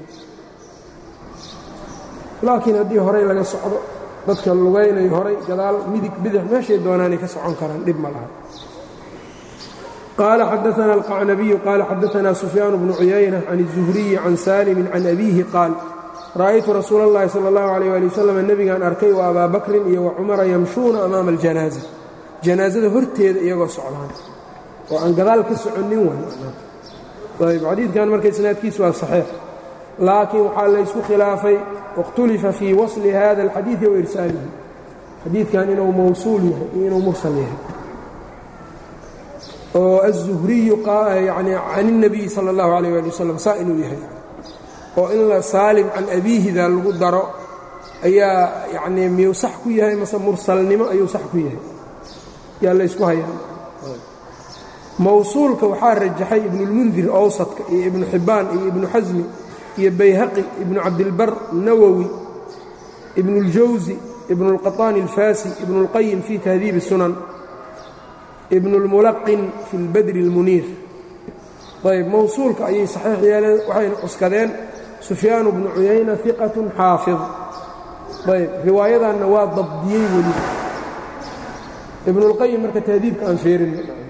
laakiin haddii horay laga socdo dadka lugaynayo horay gadaal midig bidix meeshay doonaanay ka socon karaan dhib ma laha qaala xadaana alqacnabiyu qaala xadaana sufyaan bnu cuyayna can الzuhriyi can saalimin can abiihi qaal ra'aytu rasuula اllahi salى اllahu عalيh ali wasalam nebigaan arkay wa abaa bakrin iyo wa cumara yamshuuna amaama aljanaaza janaasada horteeda iyagoo socdaan oo aan gadaal ka soconnin ayb xadiidkan marka isnaadkiisu waa saxiix laakiin waxaa laysku khilaafay waاkhtulifa fii wasli hada اlxadiiثi wa irsaalihi xadiidkan inuu mawsuul yahay iyo inuu mursal yahay oo aلzuhriyu yani can الnabiyi salى اllahu عalيh ali wasalam saa inuu yahay oo in la saalim can abiihida lagu daro ayaa yanii miyuu sax ku yahay mase mursalnimo ayuu sax ku yahay yaa laysku hayaa mawsuulka waxaa rajaxay ibnulmundir awsadka iyo ibnu xibbaan iyo ibnu xasmi iyo bayhaqi ibnu cabdilbar nawowi ibnuاljawsi ibnuاlqaطaani alfaasi ibnuاlqayim fii tahdiibi sunan ibnuاlmulaqin fi اlbadri اlmuniir ayb mawsuulka ayay saxiix yeeleen waxayna cuskadeen sufyaanu bnu cuyayna iqat xaafid ayb riwaayadanna waa dabdiyey weli ibnuاlqayim marka tahdiibka aan feerin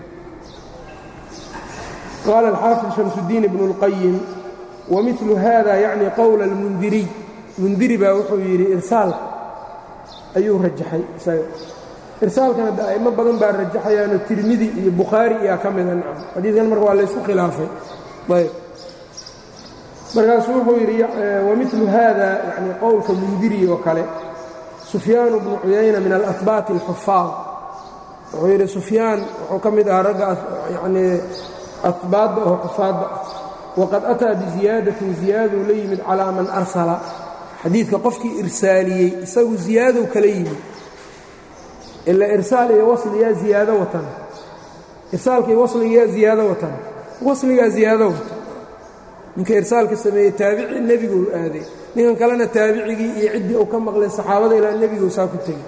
qaala alxaafid shamsudiin ibnu اlqayim wamilu hada yacni qowla اlmundiriy mundiri baa wuxuu yidhi irsaalka ayuu rajaxay isaga irsaalkana de a'imo badan baa rajaxayaano tirmidi iyo bukhaari iyaa ka mida nacam xadiidkan marka waa laysku khilaafay ayb markaasuu wuxuu yidhi wamilu hada yani qowlka mundiri oo kale sufyaanu bnu cuyayna min alahbaati اlxufaad wuxuu yidhi sufyaan wuxuu ka mid ahaa ragga yani ahbaadda oo xufaadda ah waqad ataa biziyaadatin ziyaaduu la yimid calaa man arsala xadiidka qofkii irsaaliyey isagu ziyaadow kala yimid ila irsaal iyo wasliyaa ziyaado watan irsaalka iyo wasligayaa ziyaado watan wasligaa ziyaado watan ninka irsaalka sameeyey taabici nebiguu aaday ninkan kalena taabicigii iyo ciddii uu ka maqlay saxaabada ilaa nebiguu saa ku tegey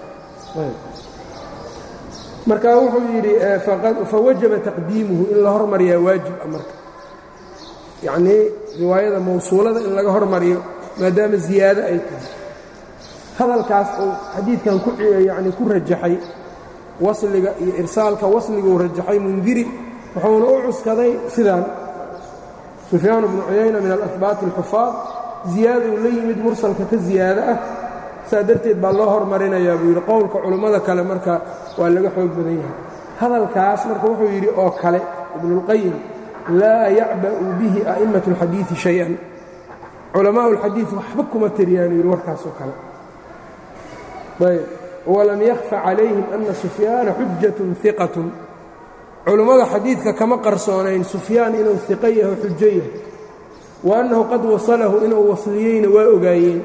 marka wuxuu yidhi fawajaba taqdiimuhu in la hormariyaa waajiba marka yacnii riwaayada mawsuulada in laga hormariyo maadaama ziyaado ay tahay hadalkaas uu xadiidkan yani ku rajaxay wasliga iyo irsaalka wasliguu rajaxay mundiri wuxuuna u cuskaday sidaan sufyaan bnu cuyayna min alahbaati alxufaad ziyaadou la yimid mursalka ka ziyaado ah saa darteed baa loo hormarinayaa buu yidhi qowlka culummada kale marka waa laga xoog badan yahay hadalkaas marka wuxuu yidhi oo kale ibnuulqayim laa yacba'u bihi a'immatu اlxadiidi shay-an culamaa'u اlxadiid waxba kuma tiriyaanu yidhi warkaasoo kale ayb walam yakhfa calayhim ana sufyaana xujatun iqatun culummada xadiidka kama qarsoonayn sufyaan inuu iqo yaho xujo yahay wa annahu qad wasalahu inuu wasliyeyna waa ogaayeen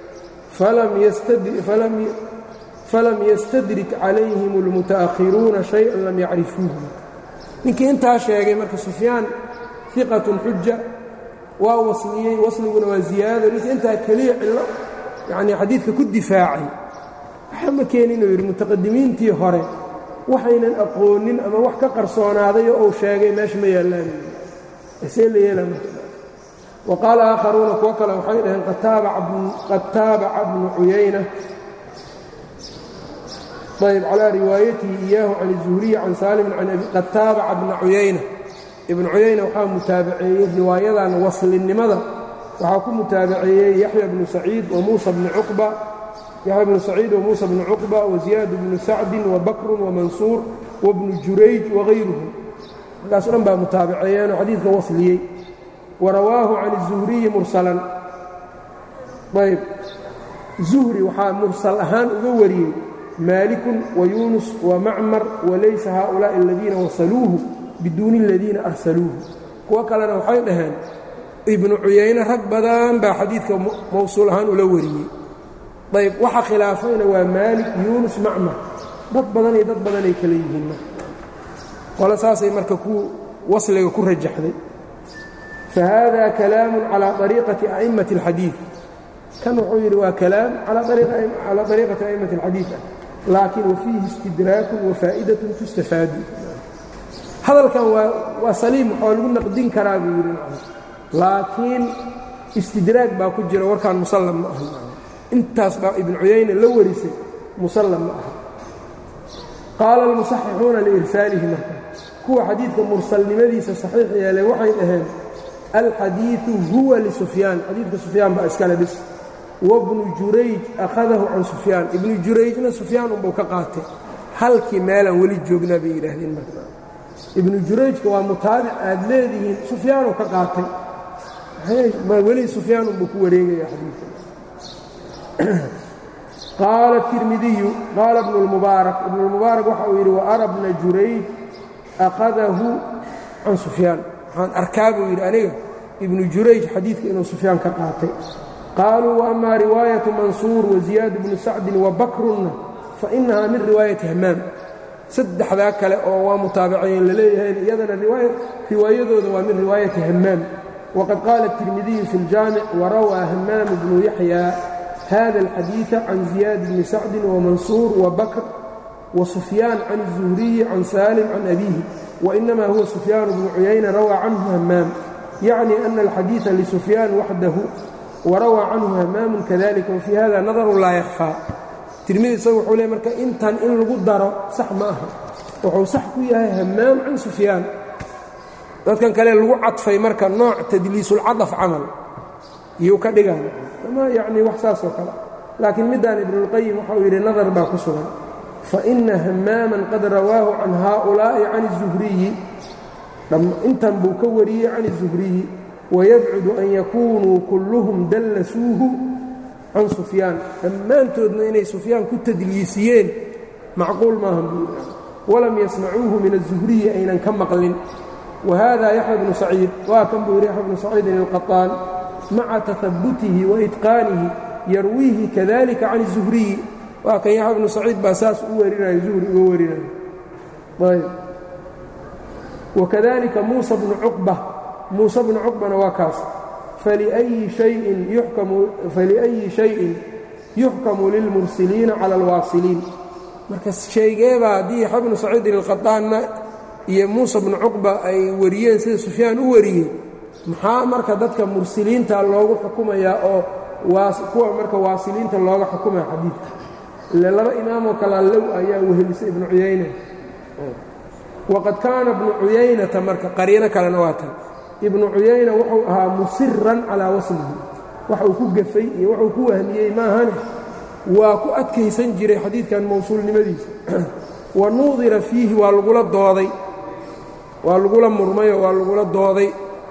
falam yastadrik calayhim اlmutaأkhiruuna شhayئan lam yacrifuuhu ninkii intaa sheegay marka sufyaan iqatun xuja waa wasliyey wasliguna waa ziyaado ninkii intaa keliya cillo yani xadiidka ku difaacay waxa ma keeni inuu yidhi mutaqadimiintii hore waxaynan aqoonin ama wax ka qarsoonaaday oo uu sheegay meesha ma yaallaan see la yeela wa qaala aakharuuna kuwo kale waxay dhaheen qad taabaca bnu cuyayna ayb calaa riwaayatihi iyaahu can الzuhriyi can saalimin qad taabaca bna cuyayna ibnu cuyayna waxaa mutaabaceeyey riwaayadan waslinnimada waxaa ku mutaabaceeyey yaxya bnu saciid wa muusa bni cuqba yaxya bnu saciid wa muusa bnu cuqba wa ziyaad bnu sacdin wa bakrun wa mansuur wabnu jurayj wagayruhum markaas o dhan baa mutaabaceeyeenoo xadiidka wasliyey warawaahu can الzuhriyi mursalan ayb zuhri waxaa mursal ahaan uga wariyey maalikun wayuunus wamacmar walaysa haaulaa'i aladiina wasaluuhu biduuni aladiina arsaluuhu kuwo kalena waxay dhaheen ibnu cuyayne rag badan baa xadiidka mowsuul ahaan ula wariyey ayb waxa khilaafayna waa maalik yuunus macmar dad badan iyo dad badanay kala yihiin marka qole saasay marka ku wasliga ku rajaxday fahada kalaamu calى طariiqati a'immati اlxadiid kan wuxuu yidhi waa kalaam calى طariiqati a'immati اlxadiid ah laakin wafiihi istidraakun wafaa'idatun tustafaadu hadalkan waa saliim waxaa lagu naqdin karaa buu yidhi laakiin istidraag baa ku jira warkaan musallam ma aha intaas baa ibnu cuyayne la warisay musallam ma aha qaala almusaxixuuna liirsaalihi marka kuwa xadiidka mursalnimadiisa saxiix yeelay waxay dhaheen alxadiiثu huwa lisufyaan xadiidka sufyaan baa iskale bis wabnu jurayj akhadahu can sufyaan ibnu jurayjna sufyaan unbuu ka qaatay halkii meelaan weli joognaa bay yidhaahdeen marka ibnu jurayjka waa mutaabic aad leedihiin sufyaanuu ka qaatay weli sufyaan unbuu ku wareegaya xadiidka qaala tirmidiyu qaala ibnu lmubaarak ibnu lmubaarak waxa uu yidhi waara bna jurayj akhadahu can sufyaan waxaan arkaa buu yidhi aniga ibnu jurayj xadiidka inuu sufyaan ka qaatay qaaluu waama riwaayatu mansuur waziyaad bnu sacdin wabakrunna fainahaa min riwaayati hamaam saddexdaa kale oo waa mutaabaceen laleeyahayn iyadana riwaayadooda waa min riwaayati hamaam waqad qaala tirmidiyu fi ljaamic warawaa hamaam bnu yaxya hada alxadiiثa can ziyaad bni sacdin wamansuur wabakr wasufyaan can الzuhriyi can saalim can abiihi wainama huwa sufyaan bnu cuyayna rawaa canhu hamaam yacni ana alxadiiثa lisufyaan waxdahu warawaa canhu hamaamu kadalika wafii hada nadaru laa yakfaa tirmidi isagu wuxuu leey marka intan in lagu daro sax ma aha wuxuu sax ku yahay hamaam can sufyaan dadkan kale lagu cadfay marka nooc tadliisulcadaf camal iyuu ka dhigaan ama yacni wax saasoo kale laakiin middaan ibnuulqayim waxau yidhi nadar baa ku sugan faina hamaaman qad rawaahu can haaulaa'i can الzuhriyi intan buu ka wariyey can الzuhriyi wayabcudu an yakunuu kulluhum dallasuuhu can sufyaan dhammaantoodna inay sufyaan ku tadliisiyeen macquul maaha buu walam yasmacuuhu min الzuhriyi aynan ka maqlin wahada yaxya bnu saciid waa kan buu yidhi yaxya bnu saciidin ilqaطaan maca tahabutihi waitqaanihi yarwiihi kadalika can الzuhriyi waa kan yaxya bnu saciid baa saas u warinayo zuhri uga warinayo ayb wakadalika muusa bnu cuqba muuse bnu cuqbana waa kaas faliأyi shayin yuxkamu lilmursiliina cala alwaasiliin marka sheegeebaa haddii yaxya bnu saciidin ilqaطaanna iyo muusa bnu cuqba ay wariyeen sida sufyaan u wariyey maxaa marka dadka mursiliinta loogu xukumayaa oo kuwa marka waasiliinta looga xukumaya xadiidka ile laba imaamoo kalaa low ayaa wehelisay ibnu cuyayna waqad kaana ibnu cuyaynata marka qariino kalena waa tan ibnu cuyayna wuxuu ahaa musiran calaa waslihi wax uu ku gafay iyo wuxuu ku wahmiyey maahane waa ku adkaysan jiray xadiidkan mawsuulnimadiisa wa nuudira fiihi waa lagula dooday waa lagula murmayoo waa lagula dooday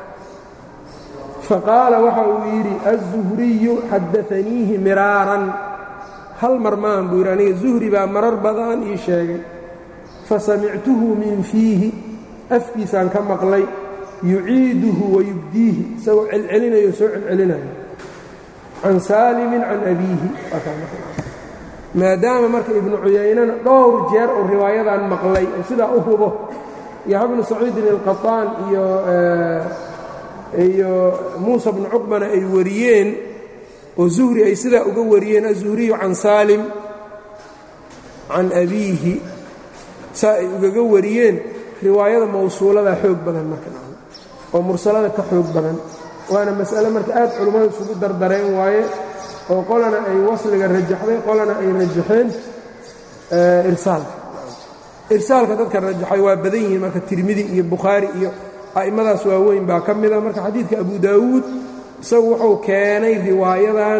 faqaala waxa uu yidhi aلzuhriyu xadaaniihi miraaran hal mar maahan buu yidhi aniga zuhri baa marar badan ii sheegay fasamictuhu min fiihi afkiisaan ka maqlay yuciiduhu wayubdiihi isagoo celcelinayo soo celcelinayo can saalimin can abiihi maadaama marka ibnu cuyaynana dhowr jeer oo riwaayadan maqlay oo sidaa u hubo yaxya bnu saciidin ilqaطaan iyo iyo muusa bnu cuqbana ay wariyeen oo zuhri ay sidaa uga wariyeen azuhriyu can saalim can abiihi saa ay ugaga wariyeen riwaayada mawsuuladaa xoog badan marka oo mursalada ka xoog badan waana mas'ale marka aad culummadu isugu dardareen waaye oo qolana ay wasliga rajaxday qolana ay rajaxeen irsaalka irsaalka dadka rajaxay waa badan yihiin marka tirmidi iyo bukhaari iyo a'immadaas waaweyn baa ka mida marka xadiidka abu daawuud isagu wuxuu keenay riwaayadan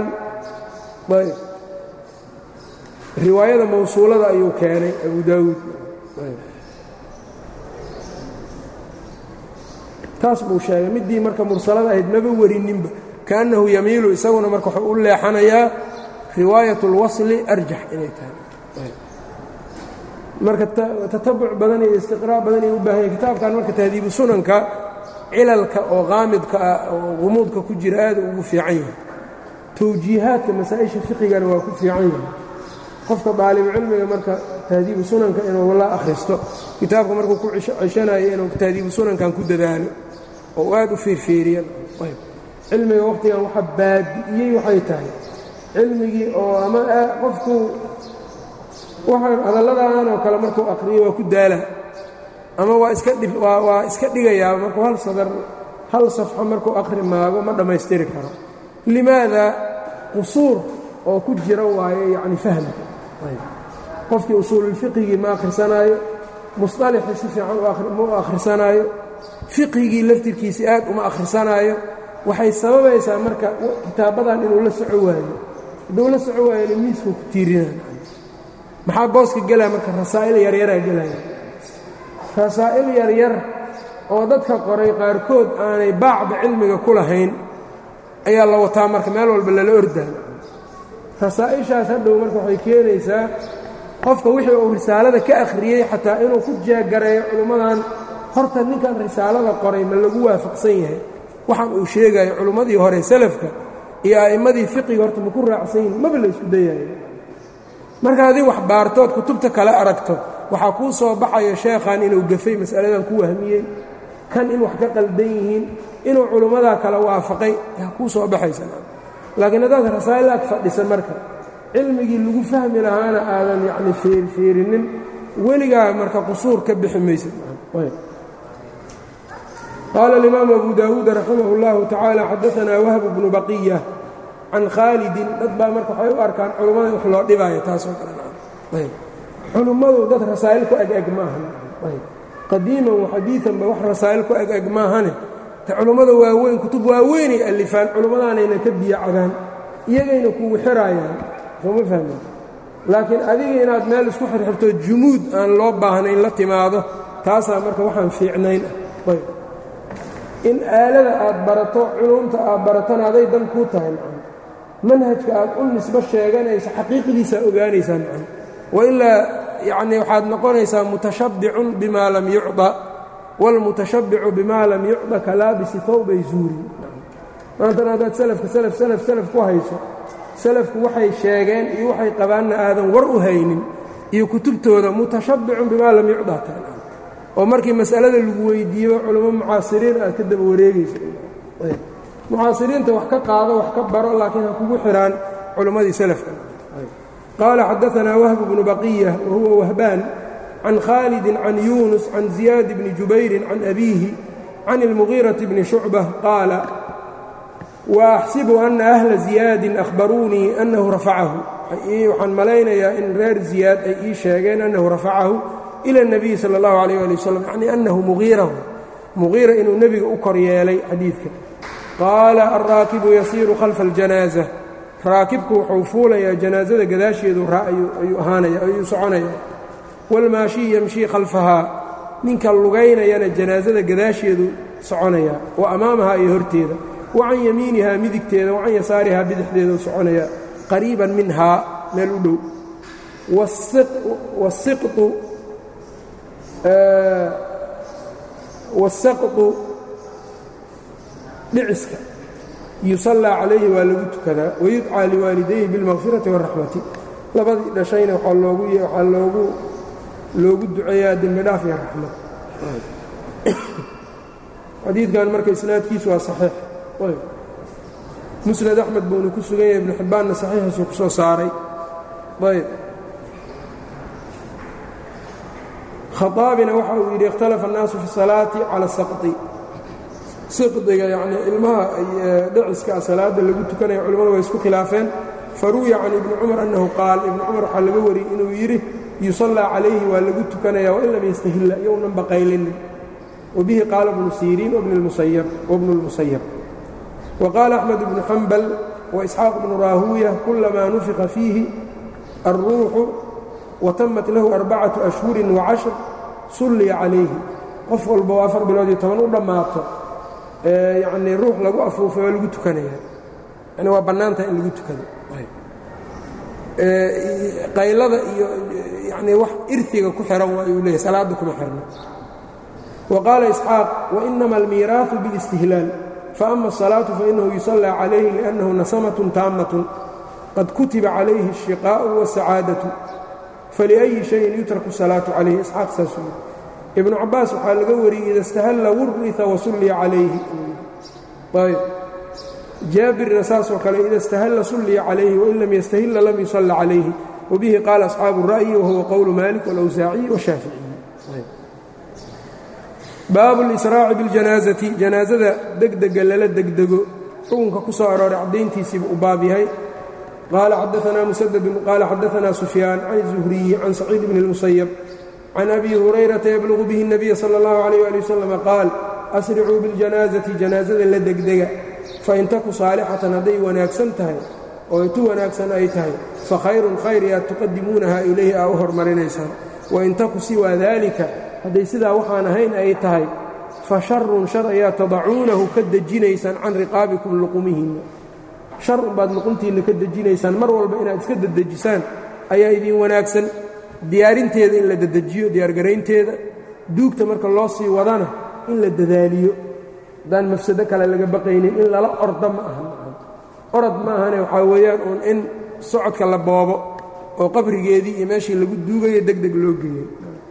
riwaayada mawsuulada ayuu keenay abu daawuud taas buu sheegay middii marka mursalada ahayd maba warininba kaannahu yamiilu isaguna marka wuxuu u leexanayaa riwaayat اlwasli arjax inay tahay marka tatabuc badan iyo istiqraa' badan ay u baahanya kitaabkan marka tahdiibu sunanka cilalka oo qaamidka ah oo qumuudka ku jira aad ugu fiican yahay towjiihaadka masaa-isha fiqigana waa ku fiican yahay qofka daalibucilmiga marka tahdiibu sunanka inuu la akhristo kitaabka markuu ku ceshanayo inuu tahdiibu sunankan ku dadaalo oo aad u fiirfiiriya cilmiga wakhtigan waxa baabi'iyey waxay tahay cilmigii oo ama qofku waxaan hadalladan oo kale markuu aqriyo waa ku daala ama waa iska waa iska dhigayaa markuu hal sadar hal safxo markuu aqri maago ma dhammaystiri karo limaada qusuur oo ku jira waaye yacni fahmka qofkii usuululfiqigii ma akhrisanaayo musطalixii si fiican ma u akhrisanaayo fiqigii laftirkiisii aad uma akhrisanaayo waxay sababaysaa marka kitaabadan inuu la soco waayo hadduu la soco waayona miiskuu ku tiirinaa maxaa booska gelaya marka rasaa'il yaryaraa gelaya rasaa'il yaryar oo dadka qoray qaarkood aanay baacda cilmiga ku lahayn ayaa la wataa marka meel walba lala ordaa rasaa'ishaas hadhow marka waxay keenaysaa qofka wixii uu risaalada ka akhriyey xataa inuu ku jeegareeyo culimmadan horta ninkan risaalada qoray ma lagu waafaqsan yahay waxaan uu sheegayo culimmadii hore salafka iyo a'immadii fiqiga horta ma ku raacsan yihin maba la isku dayayo marka haddii wax baartood kutubta kale aragto waxaa kuu soo baxayo sheekhan inuu gafay mas'aladan ku wahmiyey kan in wax ka qaldan yihiin inuu culimmadaa kale waafaqay yaa kuu soo baxaysa laakiin haddaad rasaa'il ag fadhisa marka cilmigii lagu fahmi lahaana aadan yacni feerfeerinin weligaa marka qusuur ka bixi maysid qaala alimaamu abu daawuud raximah اllahu tacaala xadaanaa wahb bnu baqiya can khaalidin dad baa marka waxay u arkaan culummada wax loo dhibaayo taasoo kale culummadu dad rasaa'il ku eg-eg maahan qadiiman waxadiianba wax rasaa'il ku eg-eg maahane te culummada waaweyn kutub waaweynay alifaan culimmadaanayna ka biyo cabaan iyagayna kugu xiraayaan sooma fahmin laakiin adiga inaad meel isku xirxirto jumuud aan loo baahnayn la timaado taasaa marka waxaan fiicnayn ah in aalada aad barato culumta aad baratona aday dan kuu tahay macam manhajka aad u nisbo sheeganayso xaqiiqdiisaa ogaanaysaa macam wailaa yacnii waxaad noqonaysaa mutashabbicun bimaa lam yucda wاlmutashabbicu bima lam yucda kalaabisi hawbay zuuri maantana haddaad salafka salaf salaf salaf ku hayso salafku waxay sheegeen iyo waxay qabaanna aadan war u haynin iyo kutubtooda mutashabbicun bimaa lam yucda ta oo markii mas'alada lagu weydiiyo culamo mucaasiriin aad ka daba wareegayso mucaasiriinta wax ka qaado wax ka baro laakiin ha kugu xidhaan culimmadii salafka qaala xadaanaa wahb bnu baqiya wa huwa wahbaan can khaalidi can yuunus can ziyaad bni jubayrin can abiihi can اlmugiiraةi bni shucbة qaala waaxsibu ana ahla ziyaadin ahbaruunii annahu rafacahu waxaan malaynayaa in reer ziyaad ay ii sheegeen annahu rafacahu ilى الnabiyi salى اllahu عalيh ali waslm yacni annahu mugiirahu mugiira inuu nebiga u kor yeelay xadiidka qaala alraakibu yasiiru khalfa اljanaaزة raakibku wuxuu fuulayaa janaasada gadaasheedu ayuu ahaanaya ayuu soconaya wاlmaashii yamshii khalfahaa ninka lugaynayana janaasada gadaasheedu soconaya wa amaamahaa iyo horteeda wa can yamiinihaa midigteeda wa can yasaarihaa bidixdeedu soconaya qariiban minhaa meel u dhow wasaqdu dhiciska yusallaa calayhi waa lagu tukadaa wayudcaa liwaalidayhi biاlmaqfirati wاraxmati labadii dhashayna waxaa loogu waxaa loogu loogu duceeyaa dembi dhaaf iyo raxmad xadiidkan marka isnaadkiisu waa saxiix musnad axmed buuna ku sugan yahay ibnu xibbaanna saxiixiisuu ku soo saaray ayb khaaabina waxa uu yidhi ikhtalafa annaasu fi salaati cala saqdi siqdiga yacnii ilmaha dhiciska salaadda lagu tukanaya culimmadu way isku khilaafeen faruwiya can ibni cumar annahu qaal ibni cumar waxaa laga wariyey inuu yidhi yusallaa calayhi waa lagu tukanaya wain lam yastahilla iyounan baqaylinin wabihi qaala bnu siriin wabnu اlmusayab waqaala axmed bnu xambal waisxaaq bnu raahuuya kulamaa nufiqa fiihi alruuxu watamat lahu arbacatu ashhurin wacashr sulliya calayhi qof walba oo afar bilood iyo toban u dhammaato yacnii ruux lagu afuufay waa lagu tukanaya yani waa bannaantaha in lagu tukado qaylada iyo yacnii wax irtiga ku xihan waa yuu leeyahy salaadda kuma xirna wa qaala isxaaq wainama almiiraaثu biاlistihlaal faama الصalaaةu fainahu yusallى calayhi liأnnahu nasamatun taammatun qad kutiba calayhi الشhiqaaءu wالsacaadaةu faliأyi shayin yutraku الsalaaةu calayhi isxaaq saas ibnu cabaas waxaa laga wariyey ida istahalla wurita wasulliya calayhi ayb jaabirna saasoo kale ida istahalla sulliya calayhi wain lam yastahilla lam yusalla calayhi wabihi qaala asxaabu الra'yi wahuwa qowlu malik wاlawsaaciyi washaaficiyi baabu اlisraaci biاljanaasati janaasada degdega lala degdego xukunka ku soo arooray caddayntiisiibu u baab yahay qaala xadaanaa musadadun qaala xadaanaa sufyaan can الzuhriyi can saciid bni اlmusayab can abi hurayrata yablugu bihi الnabiya salى اllahu عalيh ali wasalam qaal asricuu biاljanaasati janaasada la degdega fain taku saalixatan hadday wanaagsan tahay oo tu wanaagsan ay tahay fa khayrun khayr yaad tuqadimuunaha ilayhi aa u hormarinaysaan wain taku siwaa daalika hadday sidaa waxaan ahayn ay tahay fa sharun shar ayaa tadacuunahu ka dejinaysaan can riqaabikum luqumihinna shar unbaad luquntiinna ka dejinaysaan mar walba inaad iska dedejisaan ayaa idin wanaagsan diyaarinteeda in la dedejiyo diyaargaraynteeda duugta marka loo sii wadana in la dadaaliyo haddaan mafsado kale laga baqaynin in lala orda ma aha orod ma ahane waxaa weeyaan uun in socodka la boobo oo qabrigeedii iyo meeshii lagu duugayo deg deg loo geeyo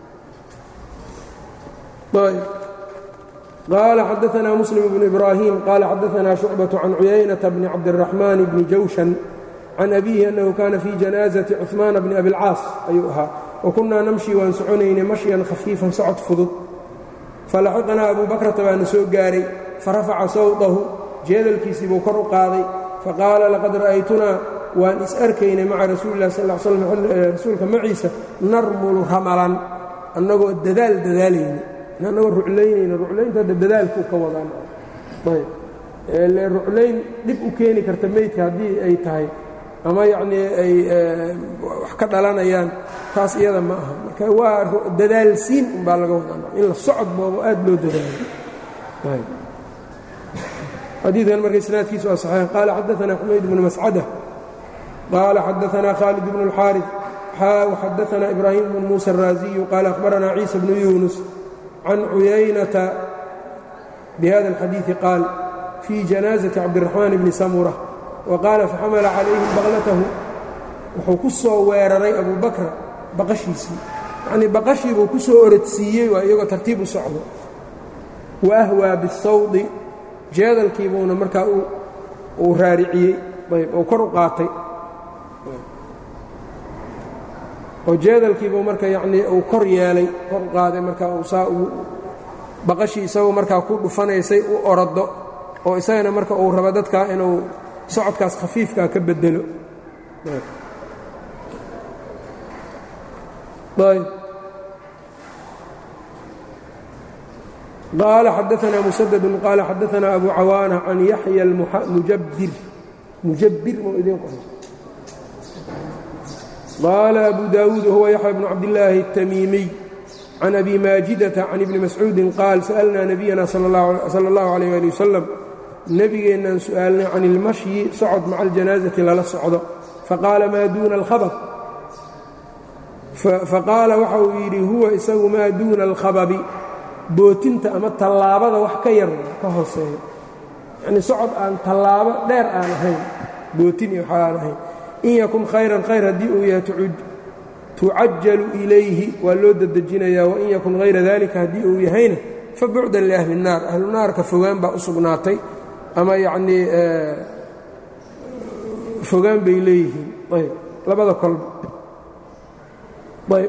qaala xadaanaa muslim bnu ibraahim qaala xadaanaa shucbaةu can cuyaynata bni cabdiraxmaan bni jawshan can abiihi annahu kaana fii janaasati cuثmaana bni abilcaas ayuu ahaa wa kunnaa namshi waan soconaynay mashyan khafiifan socod fudud falaxiqanaa abuu bakrata baana soo gaaray farafaca sawtahu jeedalkiisii buu kor u qaaday faqaala laqad ra'aytunaa waan is arkaynay maca rasuuli lah sal slam rasuulka maciisa narmulu ramalan annagoo dadaal dadaalayna annagoo ruclaynayna ruclaynta hadda dadaalkuu ka wadaan ayb le ruclayn dhib u keeni karta meydka haddii ay tahay ama yacnii ay wax ka dhalanayaan taas iyada ma aha marka waa dadaalsiin umbaa laga wadaa in la socod boobo aad loo dadaalo xadiikan marka isnaadkiisu waa saxiix qaala xadaanaa xumayd bnu mascada qaala xadaanaa khaalid bnu اlxaariث xaa waxadaanaa ibraahim bnu muusa الraaziyu qaala akhbaranaa ciisa bnu yuunus can cuyaynata bihada اlxadiiثi qaal fii janaaزati cabdiraxmaan bni samura wa qaala faxamala calayhim baqlatahu wuxuu ku soo weeraray abuu bakra baqashiisii yacnii baqashii buu ku soo orodsiiyey waa iyagoo tartiib u socdo wa ahwaa bisawdi jeedalkiibuuna markaa uu raariciyey ayb uu kor u qaatay oo jeedalkiibuu marka yacnii uu kor yeelay kor u qaaday markaa uu saa uu baqashii isagoo markaa ku dhufanaysay u oroddo oo isagana marka uu rabo dadkaa inuu socodkaas khafiifkaa ka bedelo ayb qaala xadaanaa musadadun qaala xadaanaa abu cawaana can yaxya mujabir mujabir mu idin qor qaala abu daawuud wahuwa yaxya bnu cabdillaahi الtamiimiy can abi maajidata can ibni mascuudin qaal sa'alnaa nabiyana sala اllahu alayh ali wasalam nebigeennaan su'aalnay can ilmashyi socod maca aljanaasati lala socdo faqaala maa duuna alkhabab faqaala waxa uu yidhi huwa isagu maa duuna alkhababi bootinta ama tallaabada wax ka yar ka hooseeya yacnii socod aan tallaabo dheer aan ahayn bootin iyo waxa aan ahayn in yakun khayran khayr haddii uu yahay tucajalu ilayhi waa loo dedejinayaa wain yakun hayra dalika haddii uu yahayna fa bucdan liahli الnaar ahlu naarka fogaan baa u sugnaatay ama yacnii fogaan bay leeyihiin ayb labada kolba ayb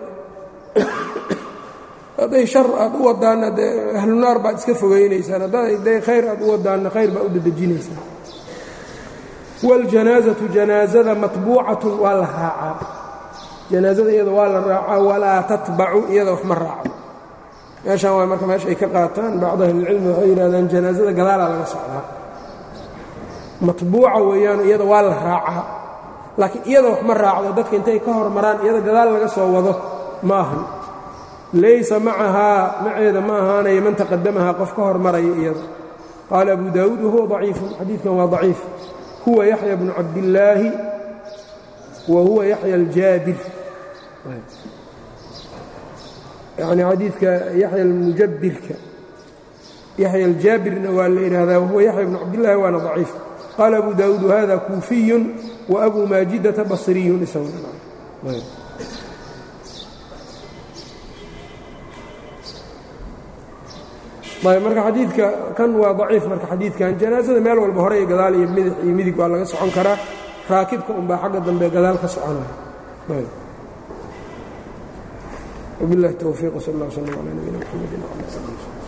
hadday shar aad u wadaanna dee ahlu naar baad iska fogaynaysaan hadday khayr aad u wadaanna khayr baad u dedejinaysaan waاljanaazatu janaazada matbuucatun waa la raacaa janaazada iyada waa la raacaa walaa tatbacu iyada wax ma raacdo meeshaan waa marka meesha ay ka qaataan bacd ahlilcilmi waxay yidhahdaan janaazada gadaalaa laga socdaa matbuuca weeyaan iyada waa la raacaa laakiin iyada wax ma raacdo dadka intay ka hormaraan iyada gadaal laga soo wado ma ahan laysa macahaa maceeda ma ahaanaya man taqadamahaa qof ka hormaraya iyada qaala abu daawuud wahuwa daciifun xadiidkan waa daciif huwa yaxya bnu cabdillaahi wa huwa yaxya aljaabir yani xadiidka yaxya almujabirka yaxya aljaabirna waa la yidhaahdaa wahuwa yaxya bnu cabdillahi waana daciif qaala abu daawuud wahada kuufiyun wa abu maajidata basriyun marka xadiidka kan waa daciif marka xadiidkan janaasada meel walba hore iyo gadaal iyo midix iyo midig waa laga socon karaa raakibka unbaa xagga dambe gadaal ka soconaya وبالله التوفيق وصلى الله وسلم على نبينا محمد وعلى اله وصحبه